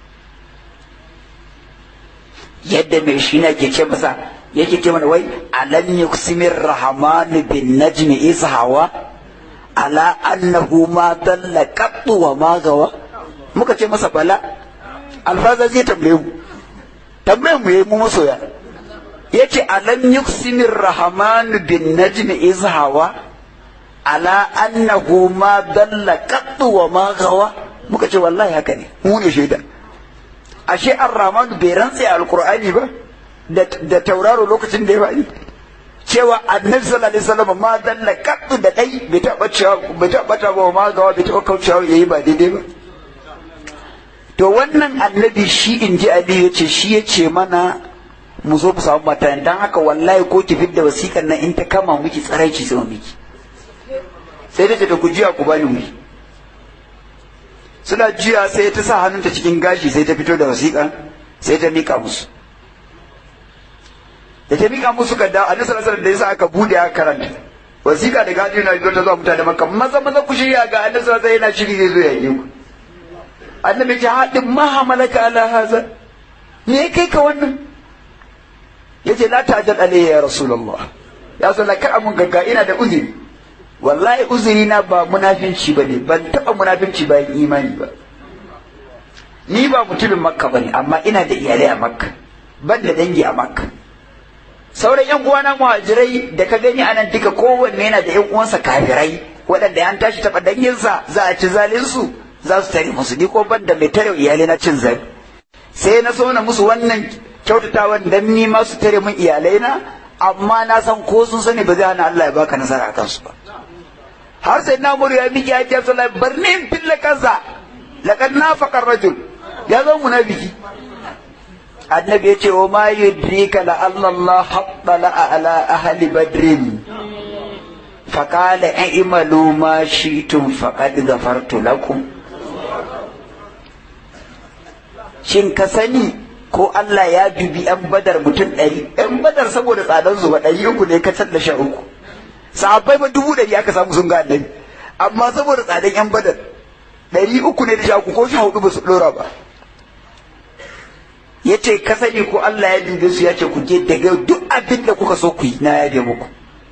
yadda mai shi na ke ce masa yake ce mana wai alam yuqsimir rahman bin najmi ishawa ala annahu ma dalla qattu wa ma gawa muka ce masa bala alfaza zai tambaye mu tambaye mu yayi mu masoya yace alam yuqsimir rahman bin najmi ishawa ala annahu ma dalla qattu wa ma gawa muka ce wallahi haka ne mu ne shaida ashe ar-rahman bai rantse alqur'ani ba da tauraro lokacin da ya faɗi cewa annabi sallallahu alaihi wasallam ma dalla kaddu da dai bai taɓa cewa bai taɓa ba ma gawa bai taɓa kaucewa yayi ba daidai ba to wannan annabi shi in ji Ali ya ce shi ya ce mana mu zo mu samu mata dan haka wallahi ko ki fidda wasiƙan nan in ta kama miki tsaraici sai miki sai ta ce ta ku jiya ku bani miki suna jiya sai ta sa hannunta cikin gashi sai ta fito da wasiƙan sai ta mika musu da ta mika musu ga da annabi sallallahu alaihi da yasa aka bude aka karanta wasiƙa da gadi na ta zuwa mutane makka maza maza ku shirya ga annabi sallallahu alaihi yana shiri zai zo ya yi ku annabi ya haɗin ma hamalaka ala haza me kai ka wannan yace la ta'jal alayya ya rasulullah ya sallah kar amun gagga ina da uzuri wallahi uzuri na ba munafinci bane ban taba munafinci bayan imani ba ni ba mutumin makka bane amma ina da iyalai a makka ban da dangi a makka sauran yan uwana muhajirai da ka gani anan duka kowanne yana da yan uwansa kafirai waɗanda an tashi taɓa danginsa za a ci zalinsu za su tare musu ni ko ban da mai tare iyalai na cin zali sai na so na musu wannan kyautatawan dan ni ma su tare min iyalai na amma na san ko sun sani ba zai hana Allah ya baka nasara a kansu ba har sai na muru ya miki ya ce sallallahu bar ni in fille kansa laqad nafaqa rajul ya zo munafiki annabi ya ce wa ma yudrika la Allah haqqala ala ahli badrin فقال اعملوا ما شئتم فقد غفرت لكم shin ka sani ko Allah ya dubi yan badar mutum ɗari yan badar saboda tsadar zuba ɗari uku ne ka da sha uku sahabbai ba dubu ɗari aka samu sun ga annabi amma saboda tsadar yan badar ɗari uku ne da sha uku ko sha hudu ba su ɗora ba ya ce ka sani ko Allah ya dube su ya ce ku je daga duk abin da kuka so ku yi na yabe muku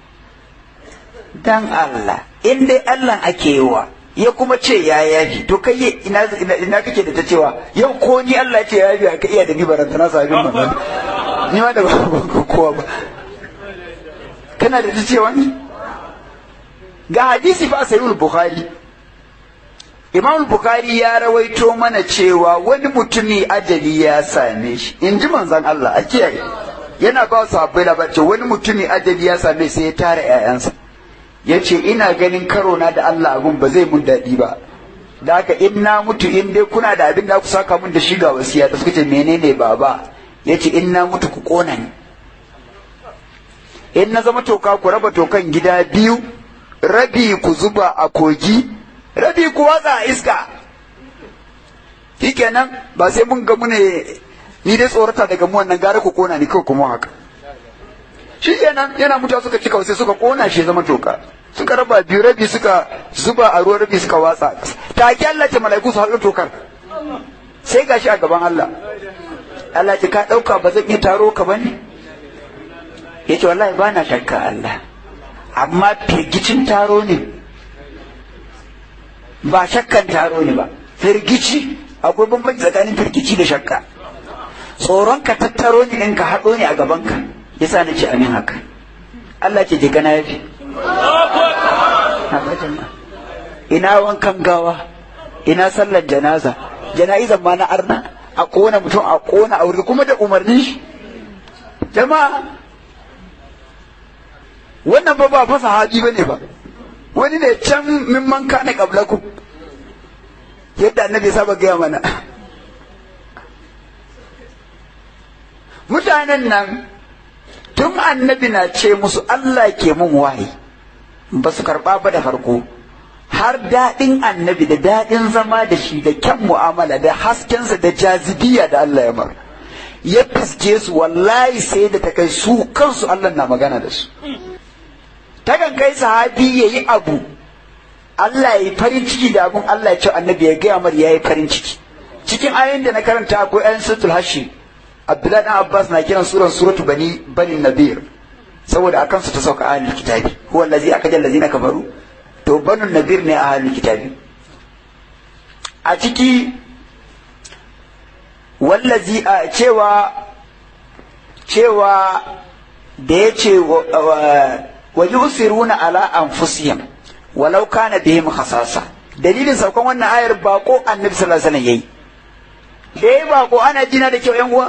dan Allah in dai Allah ake yi wa ya kuma ce ya yafi to kai ina ina kake da ta cewa yau ko ni Allah ya ce ya yafi ka iya da ni baranta na sabin manzon ni ma da ba kowa ba kana da ta cewa ni ga hadisi fa sahihul bukhari Imam Bukhari ya rawaito mana cewa wani mutumi ajali ya same shi in ji manzon Allah a kiyaye yana ba su habbai labarci wani mutumi ajali ya same sai ya tara 'ya'yansa ya ce ina ganin karo na da Allah abun ba zai mun daɗi ba da haka in na mutu in dai kuna da abin da ku saka mun da shi ga wasiya da suka ce menene baba ya ce in na mutu ku ƙona ni in na zama toka ku raba tokan gida biyu rabi ku zuba a kogi rabi ku watsa a iska shikenan ba sai mun gamu ne ni dai tsorata daga mu wannan gara ku ƙona ni kawai kuma haka shi kenan yana mutuwa suka cika sai suka kona shi zama toka suka raba biyu rabi suka zuba a ruwan rabi suka watsa ta ki Allah ce mala'iku su haɗu tokar sai gashi a gaban Allah Allah ce ka ɗauka ba zan iya taro ka bane ya ce wallahi ba na shakka Allah amma firgicin taro ne ba shakkan taro ne ba firgici akwai bambanci tsakanin firgici da shakka tsoron ka tattaro ne in ka haɗo ne a gaban ka yasa na ce amin haka Allah ce jika na yafi ina wankan gawa ina sallar janaza jana'izan ma na arna a kona mutum a kona a wuri kuma da umarnin shi jama'a wannan ba ba fa sahabi bane ba wani ne can mimman kana qablakum yadda annabi saba gaya mana mutanen nan tun annabi na ce musu Allah ke mun wahayi ba su karɓa ba da farko har daɗin annabi da daɗin zama da shi da kyan mu'amala da haskensa da jazibiya da Allah ya mar ya fiske su wallahi sai da ta kai su kansu Allah na magana da su takan kai sahabi ya yi abu Allah ya yi farin ciki da abun Allah ya ce annabi ya gaya mar ya yi farin ciki cikin ayoyin da na karanta akwai ayan sutul hashi Abdullahi dan Abbas na kiran suran suratu bani bani Nadir saboda akan su ta sauka ahlul kitabi huwa allazi akajal allazina kafaru to banu Nadir ne ahlul kitabi a ciki wallazi a cewa cewa da ya ce wa yusiruna ala anfusihim walau kana bihim khasasa dalilin saukan wannan ayar bako annabi sallallahu alaihi wasallam yayi da ya bako ana jina da kyau yan uwa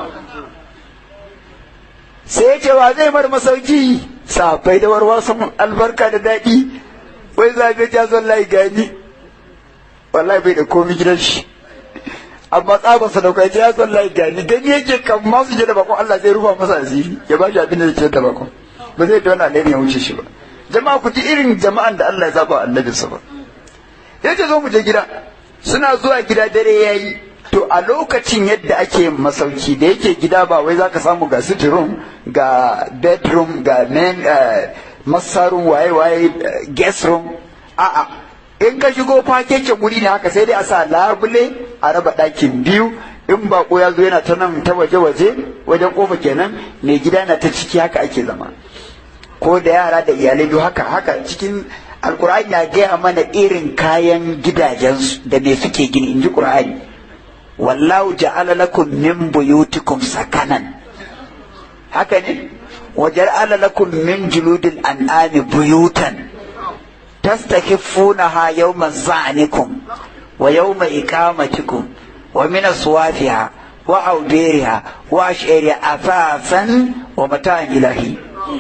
sai ya ce wa zai mar masauki safai da warwa sun albarka da daɗi wai zabe ja zon layi gani wallahi bai da komi gidan shi amma tsabar sadaukai ya zon layi gani gani yake kan masu je da bakon Allah zai rufa masa asiri ya ba shi abin da zai da bakon ba zai da wani alheri ya wuce shi ba jama'a ku ji irin jama'an da Allah ya zaba annabinsa ba yace zo mu je gida suna zuwa gida dare yayi to a lokacin yadda ake masauki da yake gida ba wai zaka samu ga sitting room ga bedroom ga main masarun waye waye guest room a'a in ka shigo fakeken wuri ne haka sai dai a sa labule a raba ɗakin biyu in bako ya zo yana ta nan ta waje waje wajen kofa kenan mai gida na ta ciki haka ake zama ko da yara da iyalai biyu haka haka cikin alkur'ani ya gaya mana irin kayan gidajensu da me suke gini in ji qur'ani wallahu ja'ala lakum min buyutikum sakanan haka ne wa ja'ala lakum min juludil an'ami buyutan tastakhifunaha yawma za'nikum wa yawma iqamatikum wa min aswafiha wa awdiriha wa ash'ariha afasan wa mata'an ilahi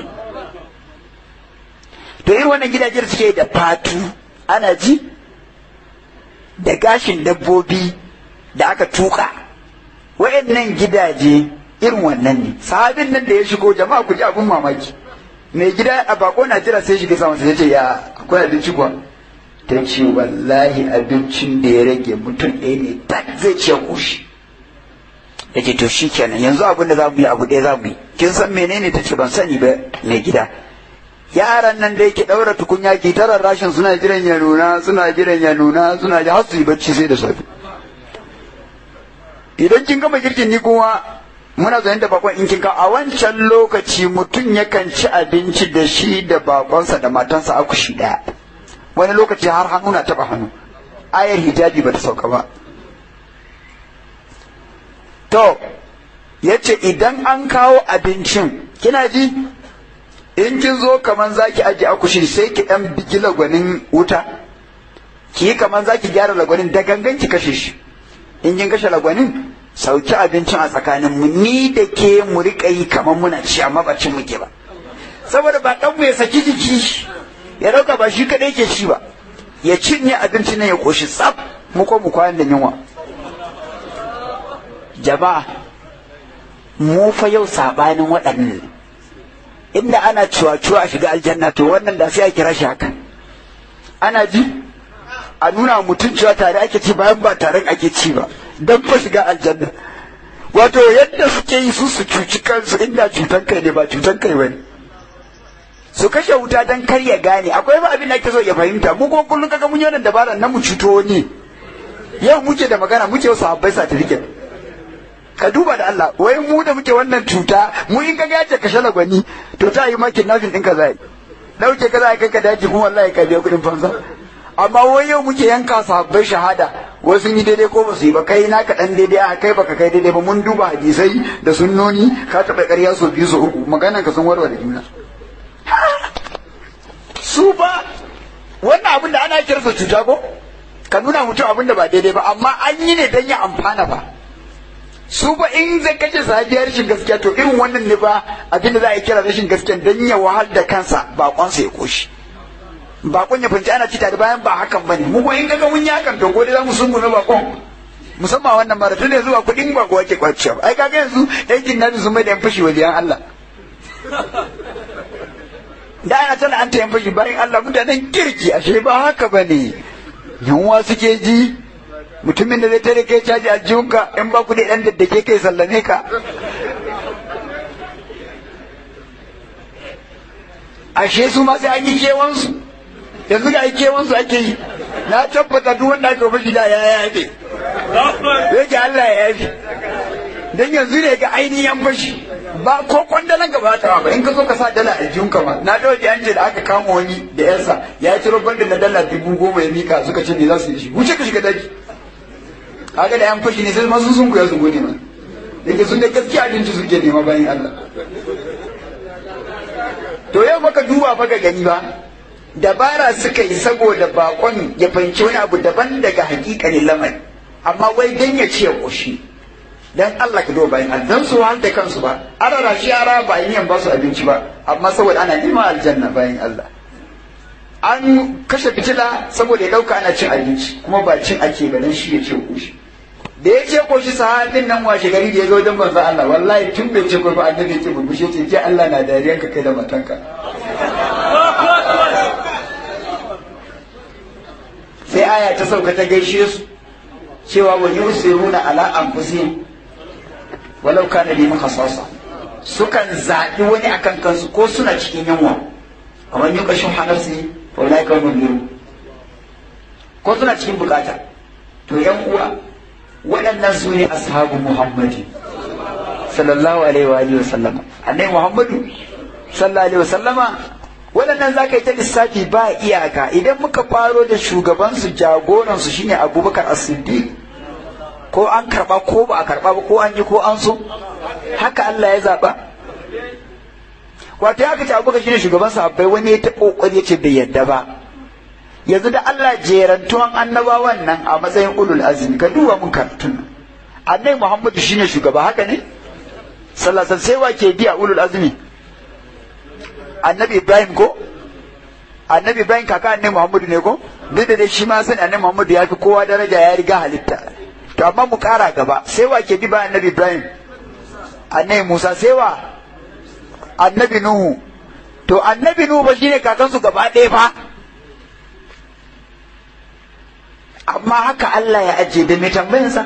to irin wannan gidajen suke da fatu ana ji da gashin dabbobi da aka tuka wayannan gidaje irin wannan ne sahabin nan da ya shigo jama'a ku ji abun mamaki mai gida a bako na jira sai shiga saman sai ce ya akwai abinci kuwa ta ce wallahi abincin da ya rage mutum ɗaya ne tak zai ce kushi ya ce to shi kenan yanzu abin da za mu yi abu ɗaya za mu yi kin san menene ta ce ban sani ba mai gida yaran nan da yake ɗaura tukunya ki tarar rashin suna jiran ya nuna suna jiran ya nuna suna ji har su yi bacci sai da safe idan kin gama girkin ni kuma muna zaune da bakon in kin ka a wancan lokaci mutum yakan ci abinci da shi da bakonsa da matansa a kushi ɗaya wani lokaci har hannu na taɓa hannu ayar hijabi ba ta sauka ba to ya ce idan an kawo abincin kina ji in kin zo kaman zaki aje akushi sai ki dan bigi lagwanin wuta ki yi kaman zaki gyara lagwanin da gangan ki kashe shi in kin kashe lagwanin sauki abincin a tsakanin mu ni da ke mu rika yi kaman muna ci amma ba cin muke ba saboda ba dan mu ya saki jiki ya dauka ba shi kadai ke ci ba ya cinye abincin nan ya koshi tsaf mu ko mu kwana da yunwa jama'a mu fa yau sabanin waɗannan inda ana cuwa-cuwa a shiga aljanna to wannan da sai a kira shi haka ana ji a nuna mutum cewa tare ake ci bayan ba tare ake ci ba don fa shiga aljanna wato yadda suke yi su su cuci kansu inda cutan kai ne ba cutan kai bane su kashe wuta don kar ya gane akwai ba abin da ake so ya fahimta mu kuma kullum kaga mun yi wannan dabarar na mu cuto wani yau muke da magana muke wasu habbai certificate ka duba da Allah wai mu da muke wannan cuta mu in ka gace ka shala gwani to ta yi makin nafin ɗinka za yi dauke ka za kai ka daji kuma wallahi ka biya kuɗin fansa amma wai yau muke yanka sahabbai shahada wai sun yi daidai ko ba su yi ba kai na ka dan daidai a kai baka kai daidai ba mun duba hadisai da sunnoni ka taɓa ƙarya so biyu so uku maganan ka sun warware juna su ba wannan abin da ana kirsa cuta ko ka nuna mutum abin da ba daidai ba amma an yi ne don ya amfana ba su ba in zai kace sahabiya rashin gaskiya to irin wannan ne ba abinda za a yi kira rashin gaskiya dan ya wahal da kansa bakonsa ya koshi bakon ya fahimci ana ci tare bayan ba hakan bane mu ko in kaga mun yi hakan to gode za mu sungume bakon musamman wannan mara tun yanzu ba kuɗin ba ko ake kwaciya ai kaga yanzu yankin nabi sun mai da yan fashi waliyan Allah da ana tana an ta yan fashi bayan Allah mutanen kirki ashe ba haka bane yunwa suke ji mutumin da zai tare kai caji aljihunka in ba ku da ɗan daddake kai sallame ka ashe su ma sai an yi kewansu yanzu ga kewansu ake yi na tabbata duk wanda aka fashi da ya yafe yake Allah ya yafe dan yanzu ne ga ainihin fashi ba ko kwandalan gaba ta ba in ka zo ka sa dala aljihunka ma na ɗauki an ce da aka kama wani da yansa ya ciro bandin na dala dubu goma ya mika suka ce me za su yi shi wuce ka shiga daji kaga da yan fashi ne sai masu sun kuya su gode ma yake sun da gaskiya abinci suke nema bayan Allah to yau baka duba fa ga gani ba dabara suka yi saboda bakon ya fahimci wani abu daban daga hakikanin lamari amma wai dan ya ce koshi dan Allah ka duba bayan Allah dan su da kansu ba arara shi ara ba yin ba su abinci ba amma saboda ana neman aljanna bayan Allah an kashe fitila saboda ya dauka ana cin abinci kuma ba cin ake ba dan shi ya ce koshi da ya ce koshi sahabin nan washe gari da ya zo wajen manzo Allah wallahi tun bai ce ko ba annabi ce burbushe ce ce Allah na dariyan ka kai da matanka sai aya ta sauka ta gaishe su cewa wa yusiruna ala anfusihim walau kana liman khasasa sukan zaɓi wani akan kansu ko suna cikin yunwa kamar yuka shin hanarsi wa ulai kan mun ko suna cikin bukata to yan uwa waɗannan su ne ashabu muhammadi sallallahu alaihi wa alihi wa sallama annai muhammadu sallallahu alaihi wa sallama waɗannan za ka yi ta lissafi ba iyaka idan muka faro da shugabansu jagoransu shine abubakar as-siddiq ko an karba ko ba a karba ba ko an yi ko an so haka Allah ya zaba wato ya kace abubakar shine shugaban sahabbai wani ya taɓa kokari ya ce bai yadda ba yanzu da Allah jerantuwan annabawan nan a matsayin ulul azmi ka duba mun karatun annabi Muhammadu shine shugaba haka ne sallallahu sai wa ke biya ulul azmi annabi Ibrahim ko annabi Ibrahim kaka annabi Muhammadu ne ko duk da dai shi ma sani annabi Muhammadu ya fi kowa daraja ya riga halitta to amma mu kara gaba sai wa ke bi ba annabi Ibrahim annabi Musa sai wa annabi Nuhu to annabi Nuhu ba shine kakansu gaba ɗaya fa amma haka Allah ya ajiye da mai tambayinsa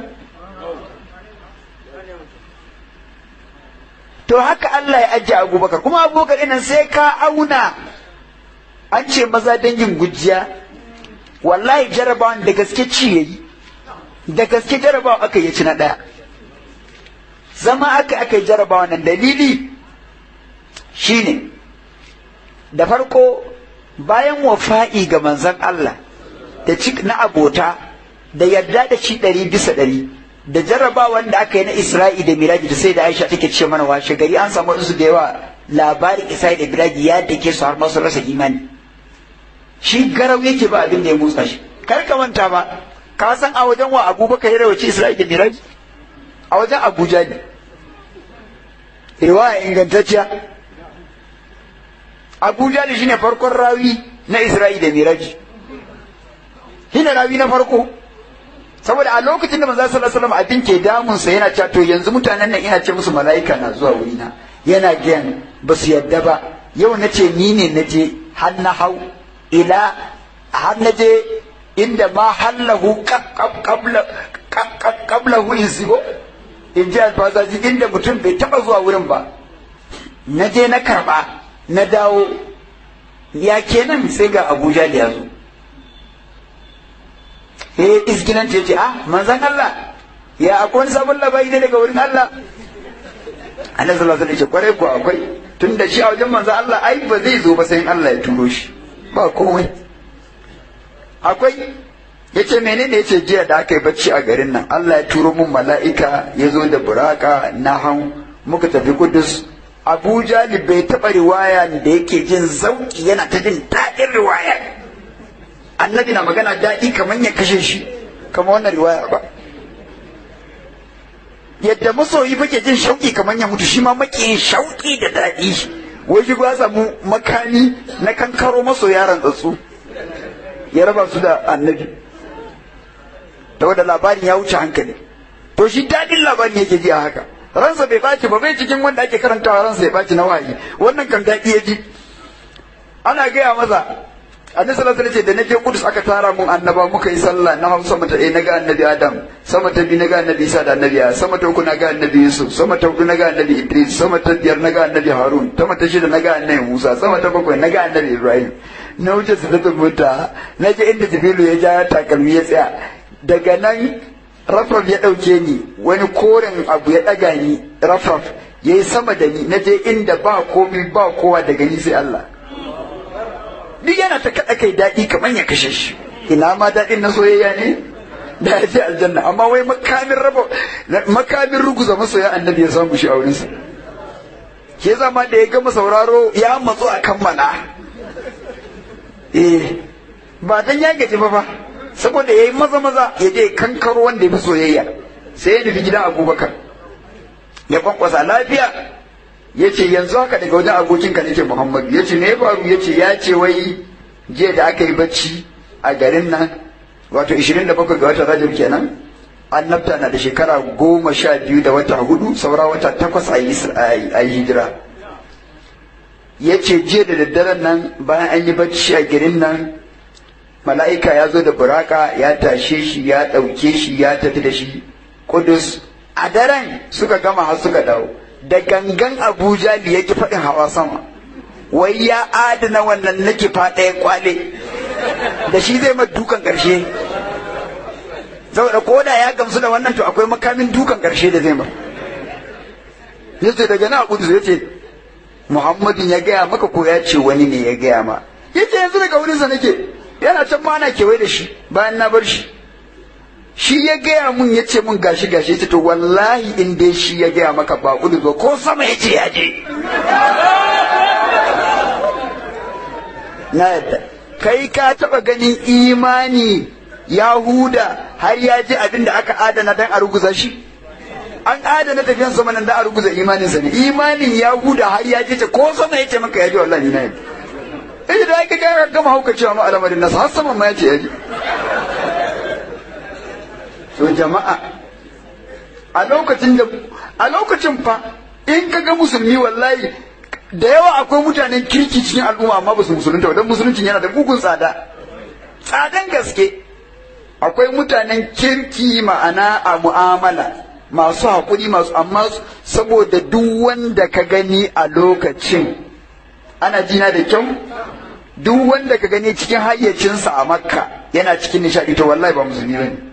to haka Allah ya ajiye abubakar kuma abubakar inan sai ka auna an ce maza dangin gujiya wallahi jarabawan da gaske ci yayi da gaske jarabawa aka yi ci na ɗaya zama aka aka yi jarabawa nan dalili shine da farko bayan wafa'i ga manzon Allah da cik na abota da yarda da shi ɗari bisa ɗari da jarrabawan da aka yi na Isra'i da Miraji da sai da Aisha take ce mana washe gari an samu wasu da yawa labarin Isra'i da Miraji ya dake su har masu rasa imani shi garau yake ba abin da ya motsa shi kar ka manta ba ka san a wajen wa Abubakar ya rawaci Isra'i da Miraji a wajen Abuja ne riwaya ingantacciya Abuja ne shine farkon rawi na Isra'i da Miraji shine rawi na farko saboda a lokacin da manzo sallallahu alaihi wasallam abin ke damun sa yana cewa to yanzu mutanen nan ina ce musu mala'ika na zuwa wurina yana gayan ba su yadda ba yau na ce ni ne na je har na hau ila har na je inda ma hallahu qablahu insigo in ji alfazaji inda mutum bai taba zuwa wurin ba na je na karba na dawo ya kenan sai ga abuja da ya zo eh isginan ce ce ah manzan Allah ya akwai wani sabon labari ne daga wurin Allah annabi sallallahu alaihi wasallam kwarai ko akwai tun da shi a wajen manzan Allah ai ba zai zo ba sai Allah ya turo shi ba komai akwai yace menene yace jiya da aka yi bacci a garin nan Allah ya turo mun mala'ika ya zo da buraka na hau muka tafi Kudus Abuja bai taɓa riwaya da yake jin zauki yana ta jin daɗin riwaya annabi na magana daɗi kamar ya kashe shi kamar wannan riwaya ba yadda masoyi fake jin shauƙi kamar ya mutu shi ma makiyin shauƙi da daɗi wai shi ba samu makami na kankaro maso yaran tsatsu ya raba su da annabi da wanda labarin ya wuce hankali to shi daɗin labarin yake ji a haka ransa bai ɓaci ba bai cikin wanda ake karantawa ransa ya ɓaci na wahayi wannan kan daɗi ya ji ana gaya masa annabi sallallahu alaihi da naje kudus aka tara mun annaba muka yi sallah na hausa mata eh naga annabi adam sama ta biyu naga annabi isa da annabi ya sama ta uku naga annabi yusuf sama ta hudu naga annabi idris sama ta biyar naga annabi harun sama ta shida naga annabi musa sama ta bakwai naga annabi ibrahim na wuce su da tabbata na je inda jibrilu ya ja takalmi ya tsaya daga nan rafraf ya ɗauke ni wani koren abu ya ɗaga ni rafraf ya yi sama da ni na je inda ba komi ba kowa daga ni sai Allah duk yana ta kaɗa kai daɗi kamar ya kashe shi ina ma daɗin na soyayya ne da ya ce aljanna amma wai makamin raba makamin ruguza masoya annabi ya samu shi a wurinsa ke zama da ya gama sauraro ya matsu a kammala eh ba dan ya gaji ba fa saboda yayi maza maza ya je kankaro wanda ya fi soyayya sai ya nufi gidan abubakar ya kwankwasa lafiya ya ce yanzu haka daga wajen abokinka nake muhammadu ya ce me ya faru ya ce ya ce wai jiya da aka yi bacci a garin nan wato 27 ga watan rajab kenan annabta na da shekara goma sha biyu da wata hudu saura wata takwas a yi hijira ya ce jiya da daddaren nan bayan an yi bacci a garin nan mala'ika ya zo da buraka ya tashe shi ya ɗauke shi ya tafi da shi kudus a daren suka gama har suka dawo da gangan abuja da yake faɗin hawa sama wai ya adana wannan nake faɗa ya kwale da shi zai mai dukan ƙarshe saboda ko da ya gamsu da wannan to akwai makamin dukan ƙarshe da zai ma ya ce daga na kudu ya ce muhammadin ya gaya maka ko ya ce wani ne ya gaya ma ya ce yanzu daga wurinsa nake yana can ma ana kewaye da shi bayan na bar shi shi ya gaya mun ya ce mun gashi gashi ya ce to wallahi in dai shi ya gaya maka ba kudu ba ko sama ya ce ya je na yadda kai ka taba ganin imani yahuda har ya ji abin da aka adana dan a ruguza shi an adana tafiyan sama nan da a ruguza imaninsa ne imanin yahuda har ya ji ta ko sama ya ce maka ya ji wallahi ni na yadda eh da aka ga gama hauka cewa ma alamarin nasa har sama ma ya ce ya ji to jama'a a lokacin da a lokacin fa in ka ga musulmi wallahi da yawa akwai mutanen kirki cikin al'umma amma ba su musulunta don musuluncin yana da bugun tsada tsadan gaske akwai mutanen kirki ma'ana a mu'amala masu haƙuri masu amma saboda duk wanda ka gani a lokacin ana jina da kyau duk wanda ka gani cikin hayyacinsa a makka yana cikin nishaɗi to wallahi ba musulmi ba ne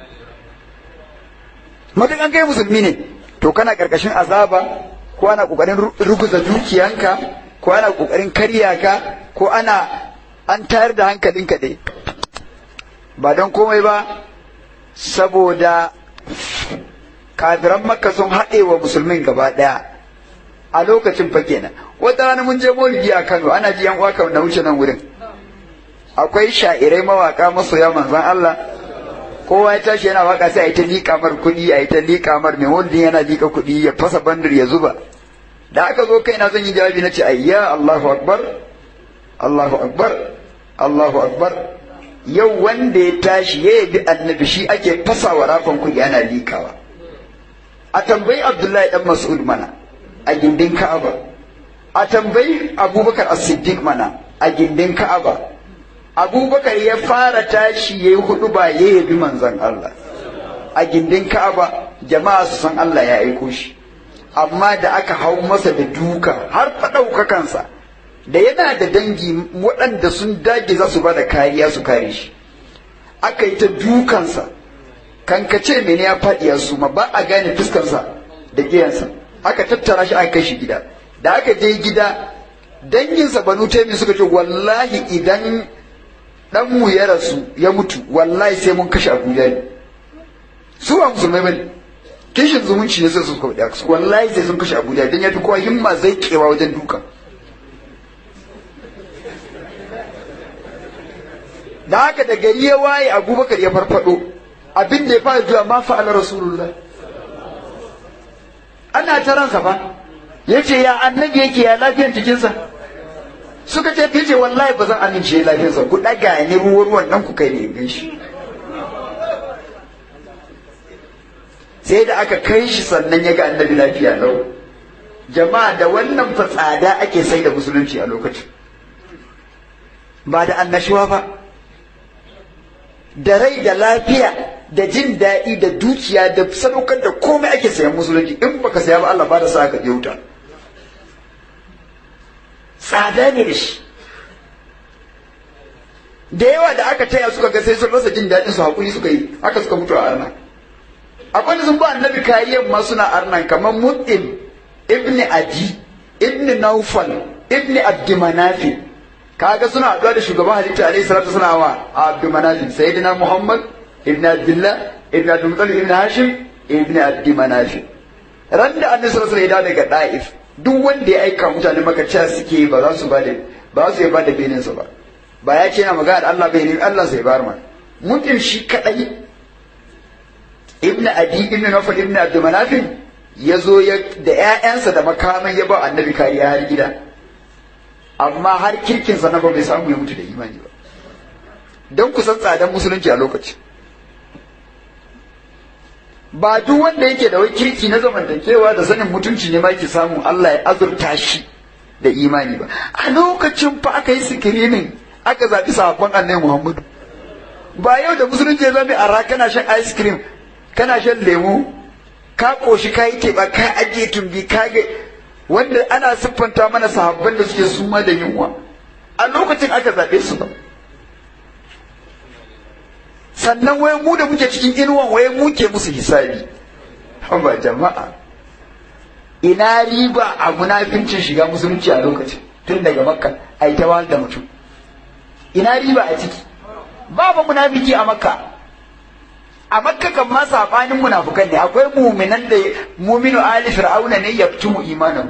matukan kai musulmi ne to kana ƙarƙashin azaba ko ana ƙoƙarin ruguza dukiyanka ko ana ƙoƙarin karya ka ko ana an tayar da hankalinka dai ba don komai ba saboda kafiran makka sun haɗe wa musulmin gaba ɗaya a lokacin fa kenan wata rana mun je maulidi a kano ana ji yan uwa na wuce nan wurin akwai sha'irai mawaka masoya manzon Allah kowa ya tashi yana waka sai a yi ta liƙa mar kuɗi a yi ta liƙa mar mai wanda yana liƙa kuɗi ya fasa bandir ya zuba da aka zo kai na zan yi jawabi na ce ayya Allahu akbar Allahu akbar Allahu akbar yau wanda ya tashi ya yabi annabi shi ake fasa wa rafan kuɗi ana liƙawa a tambayi Abdullahi dan Mas'ud mana a gindin Ka'aba a tambayi Abubakar As-Siddiq mana a gindin Ka'aba abubakar ya fara tashi ya yi hudu ba ya yabi manzon Allah a gindin ka'aba jama'a su san Allah ya aiko shi amma da aka hau masa da duka har faɗaukakansa da yana da dangi waɗanda sun dage za su ba da kariya su kare shi aka yi ta dukansa kankace mene ya faɗi ya suma ba a gane fuskarsa da giyansa aka tattara shi aka kai shi gida da aka je gida danginsa banu taimi suka ce wallahi idan dan mu ya rasu ya mutu wallahi sai mun kashe abuja ne su ba musulmai bane kishin zumunci ne sai su kawo da wallahi sai sun kashe abuja dan ya fi kowa himma zai kewa wajen duka da haka da gari ya waye abubakar ya farfado abin da ya fara zuwa ma fa'ala rasulullah ana ta ransa fa yace ya annabi yake ya lafiyar jikinsa suka ce ta ce wallahi ba zan amince lafiyarsa ku ɗaga ni ruwan ruwan nan ku kai ne gan shi sai da aka kai shi sannan ya ga annabi lafiya lau jama'a da wannan fa tsada ake sai da musulunci a lokacin ba da annashuwa ba da rai da lafiya da jin daɗi da dukiya da sadaukar da komai ake sayan musulunci in baka saya ba Allah ba da sa ka je wuta tsada ne da shi da yawa da aka taya suka ga sai sun rasa jin daɗin su haƙuri suka yi haka suka mutu a arna akwai da sun ba annabi kariyar ma suna arnan kamar mu'im ibni adi ibni naufal ibni abdimanafi kaga suna haɗuwa da shugaban halitta alaihi salatu suna wa abdimanafi sayyidina muhammad ibni abdullah ibni abdulmutalib ibni hashim ibni abdimanafi ran da annabi sallallahu alaihi wasallam ya daga da'if duk wanda ya aika mutane maka cewa suke ba za su bada ba su ba da beninsa ba ba ya ce yana magana da Allah bai ne Allah sai bar ma mutum shi kadai ibnu adi ibnu nawfal ibnu abdul manafin ya zo ya da ƴaƴansa da makaman ya ba annabi kariya har gida amma har kirkin sa na ba bai samu ya mutu da imani ba don kusan tsadan musulunci a lokaci ba duk wanda yake da wai kirki na zamantakewa da sanin mutunci ne ma yake samun Allah ya azurta shi da imani ba a lokacin fa aka yi sikirinin aka zaɓi sahabban annabi Muhammadu ba yau da musulunci ya zama a kana shan ice cream kana shan lemu ka koshi ka yi teɓa ka ajiye tumbi ka ga wanda ana siffanta mana sahabban da suke suma da yunwa a lokacin aka zaɓe su ba sannan wai mu da muke cikin inuwan wai muke musu hisabi ba jama'a ina riba a munafincin shiga musulunci a lokacin tun daga makka a yi ta wahal da mutum ina riba a ciki babu munafiki a makka a makka kan ma sabanin munafukan ne akwai muminan da muminu ali fir'auna ne yaktumu imanahu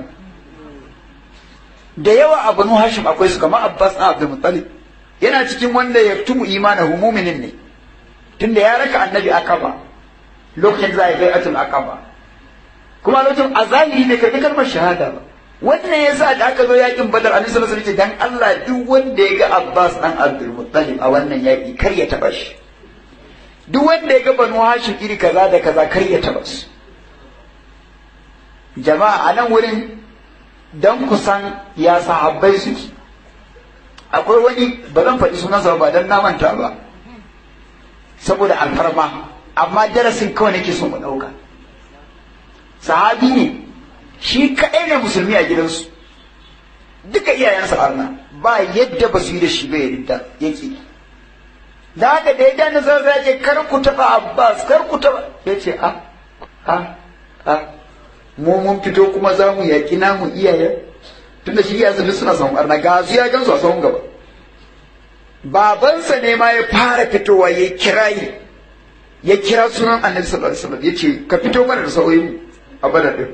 da yawa a banu hashim akwai su kamar abbas na abdul muttalib yana cikin wanda yaktumu imanahu muminin ne tunda ya raka annabi akaba lokacin da za a yi bai'atul akaba kuma lokacin a zahiri ne karbi kalmar shahada ba wannan yasa da aka zo yakin badar annabi sallallahu alaihi wasallam dan Allah duk wanda ya ga abbas dan abdul muttalib a wannan yaki kar ya taba shi duk wanda ya ga banu hashim iri kaza da kaza kar ya taba su jama'a a nan wurin dan kusan ya sahabbai suke akwai wani ba zan faɗi sunansa ba dan na manta ba saboda alfarma amma darasin kawai nake so mu ɗauka sahabi ne shi kaɗai ne musulmi a gidansu duka iyayensa arna ba yadda ba su yi da shi ba yadda yake da haka da ya na zan zage kar ku taɓa abbas kar ku taɓa ya ce a a a mu mun fito kuma za mu yaƙi namu iyayen tunda shi iyayensa duk suna son arna ga su ya gansu a sahun gaba babansa ne ma ya fara fitowa ya kirayi ya kira sunan annabi sallallahu alaihi wasallam ya ce ka fito mana da sauyin a bada din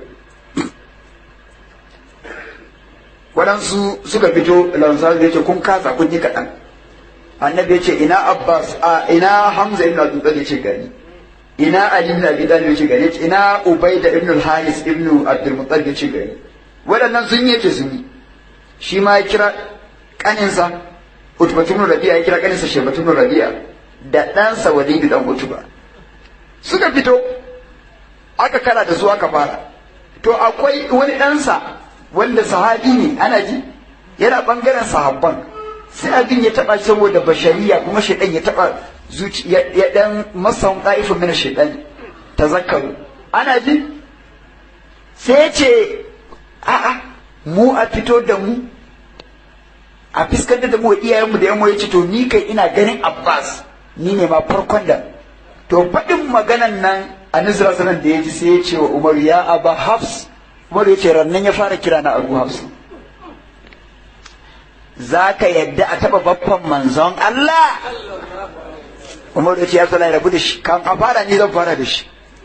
waɗansu suka fito lansar ya ce kun kasa kun yi kaɗan annabi ya ce ina abbas a ina hamza ibn abdul ya ce gani ina ali ibn abi talib ya ce gani ina ubaida ibn al-haris ibn abdul muttalib ya ce gani waɗannan sun yi ce sun yi shi ma ya kira kaninsa utbatun rabi'a ya kira kaninsa shebatun rabi'a da ɗansa walidu dan utuba suka fito aka kara da su aka fara to akwai wani ɗansa wanda sahabi ne ana ji yana ɓangaren sahabban sai abin ya taɓa saboda bashariya kuma shaidan ya taɓa zuci ya ɗan masan ɗa'ifin mina shaidan ta zakaru ana ji sai ya ce a'a mu a fito da mu a fiskantar da mu wa iyayenmu da yamma ya ce to ni kai ina ganin abbas ni ne ma farkon da to faɗin maganan nan a nizra sanan da ya ji sai ya ce wa umar ya aba hafs umar ya ce rannan ya fara kira na abu hafs za ka yadda a taɓa baffan manzon Allah umar ya ce ya tsala rabu da shi kan a fara ni zan fara da shi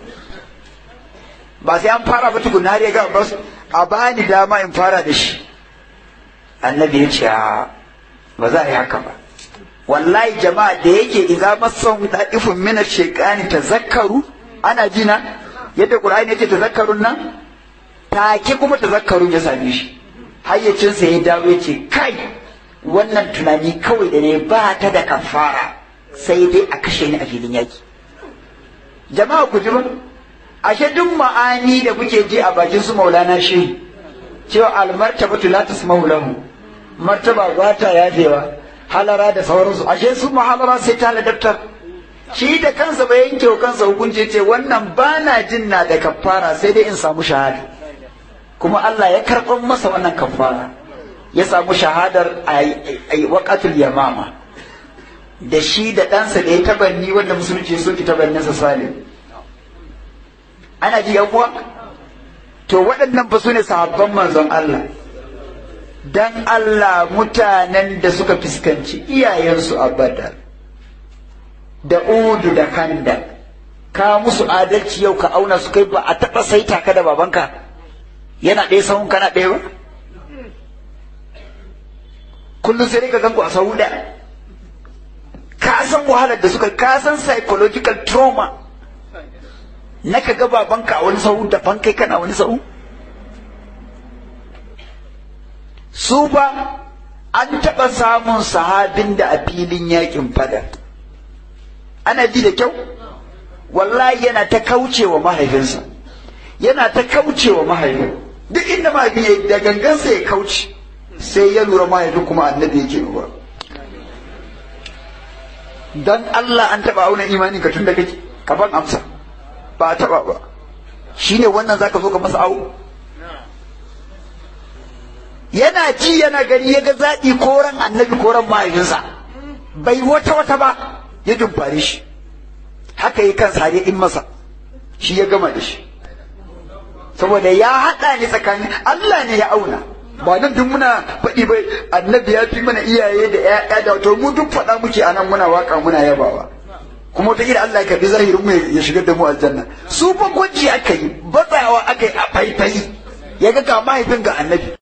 ba sai an fara ba tukun har ya ga ba a bani dama in fara da shi annabi ya ce ba za a yi haka ba wallahi jama'a da yake idza masan da'ifun min ash-shaytani tazakkaru ana jina yadda qur'ani yace tazakkarun nan take kuma tazakkarun ya same shi hayyacin sa ya dawo yace kai wannan tunani kawai da ne ba ta da kafara sai dai a kashe ni a filin yaki jama'a ku ji ba ashe duk ma'ani da kuke ji a bakin su maulana shi cewa almartabatu la tasma'u lahu martaba ba ta yafewa halara da sauransu ashe su mahalara sai ta ladabtar shi da kansa bai yanke wa kansa hukunci ce wannan ba na jin na da kafara sai dai in samu shahada kuma Allah ya karɓar masa wannan kafara ya samu shahadar a waƙatul yamama da shi da ɗansa da ya tabanni wanda musulunci ya soki tabanninsa salim ana ji yan uwa to waɗannan fa su ne sahabban manzon Allah dan Allah mutanen da suka fuskanci iyayensu a badar da udu da kanda ka musu adalci yau ka auna su kai ba a taɓa saita ka da babanka yana ɗaya sahun kana ɗaya ba kullum sai ka ganku a sahu da ka san wahalar da suka ka san psychological trauma na ka ga babanka a wani sahu daban kai kana wani sahu su ba an taɓa samun sahabin da a filin yakin fada ana ji da kyau wallahi yana ta kaucewa mahaifinsa yana ta kaucewa mahaifin duk inda mahaifin ya da gangansa ya kauce sai ya lura mahaifin kuma annabi yake lura dan Allah an taɓa auna imanin ka tun da kake ka ban amsa ba a taɓa ba shine wannan zaka zo ka masa awo yana ji yana gani ya ga zaɓi koran annabi koran mahaifinsa bai wata wata ba ya dumfare shi haka yi kansa har ya in masa shi ya gama da shi saboda ya haɗa ni tsakanin Allah ne ya auna ba nan duk muna faɗi bai annabi ya fi mana iyaye da ƴaƴa da to mu duk faɗa muke a nan muna waka muna yabawa kuma wata Allah ya karbi zahirin mu ya shigar da mu aljanna su fa gwaji aka yi batsawa aka yi a faifai ya ga ga mahaifin ga annabi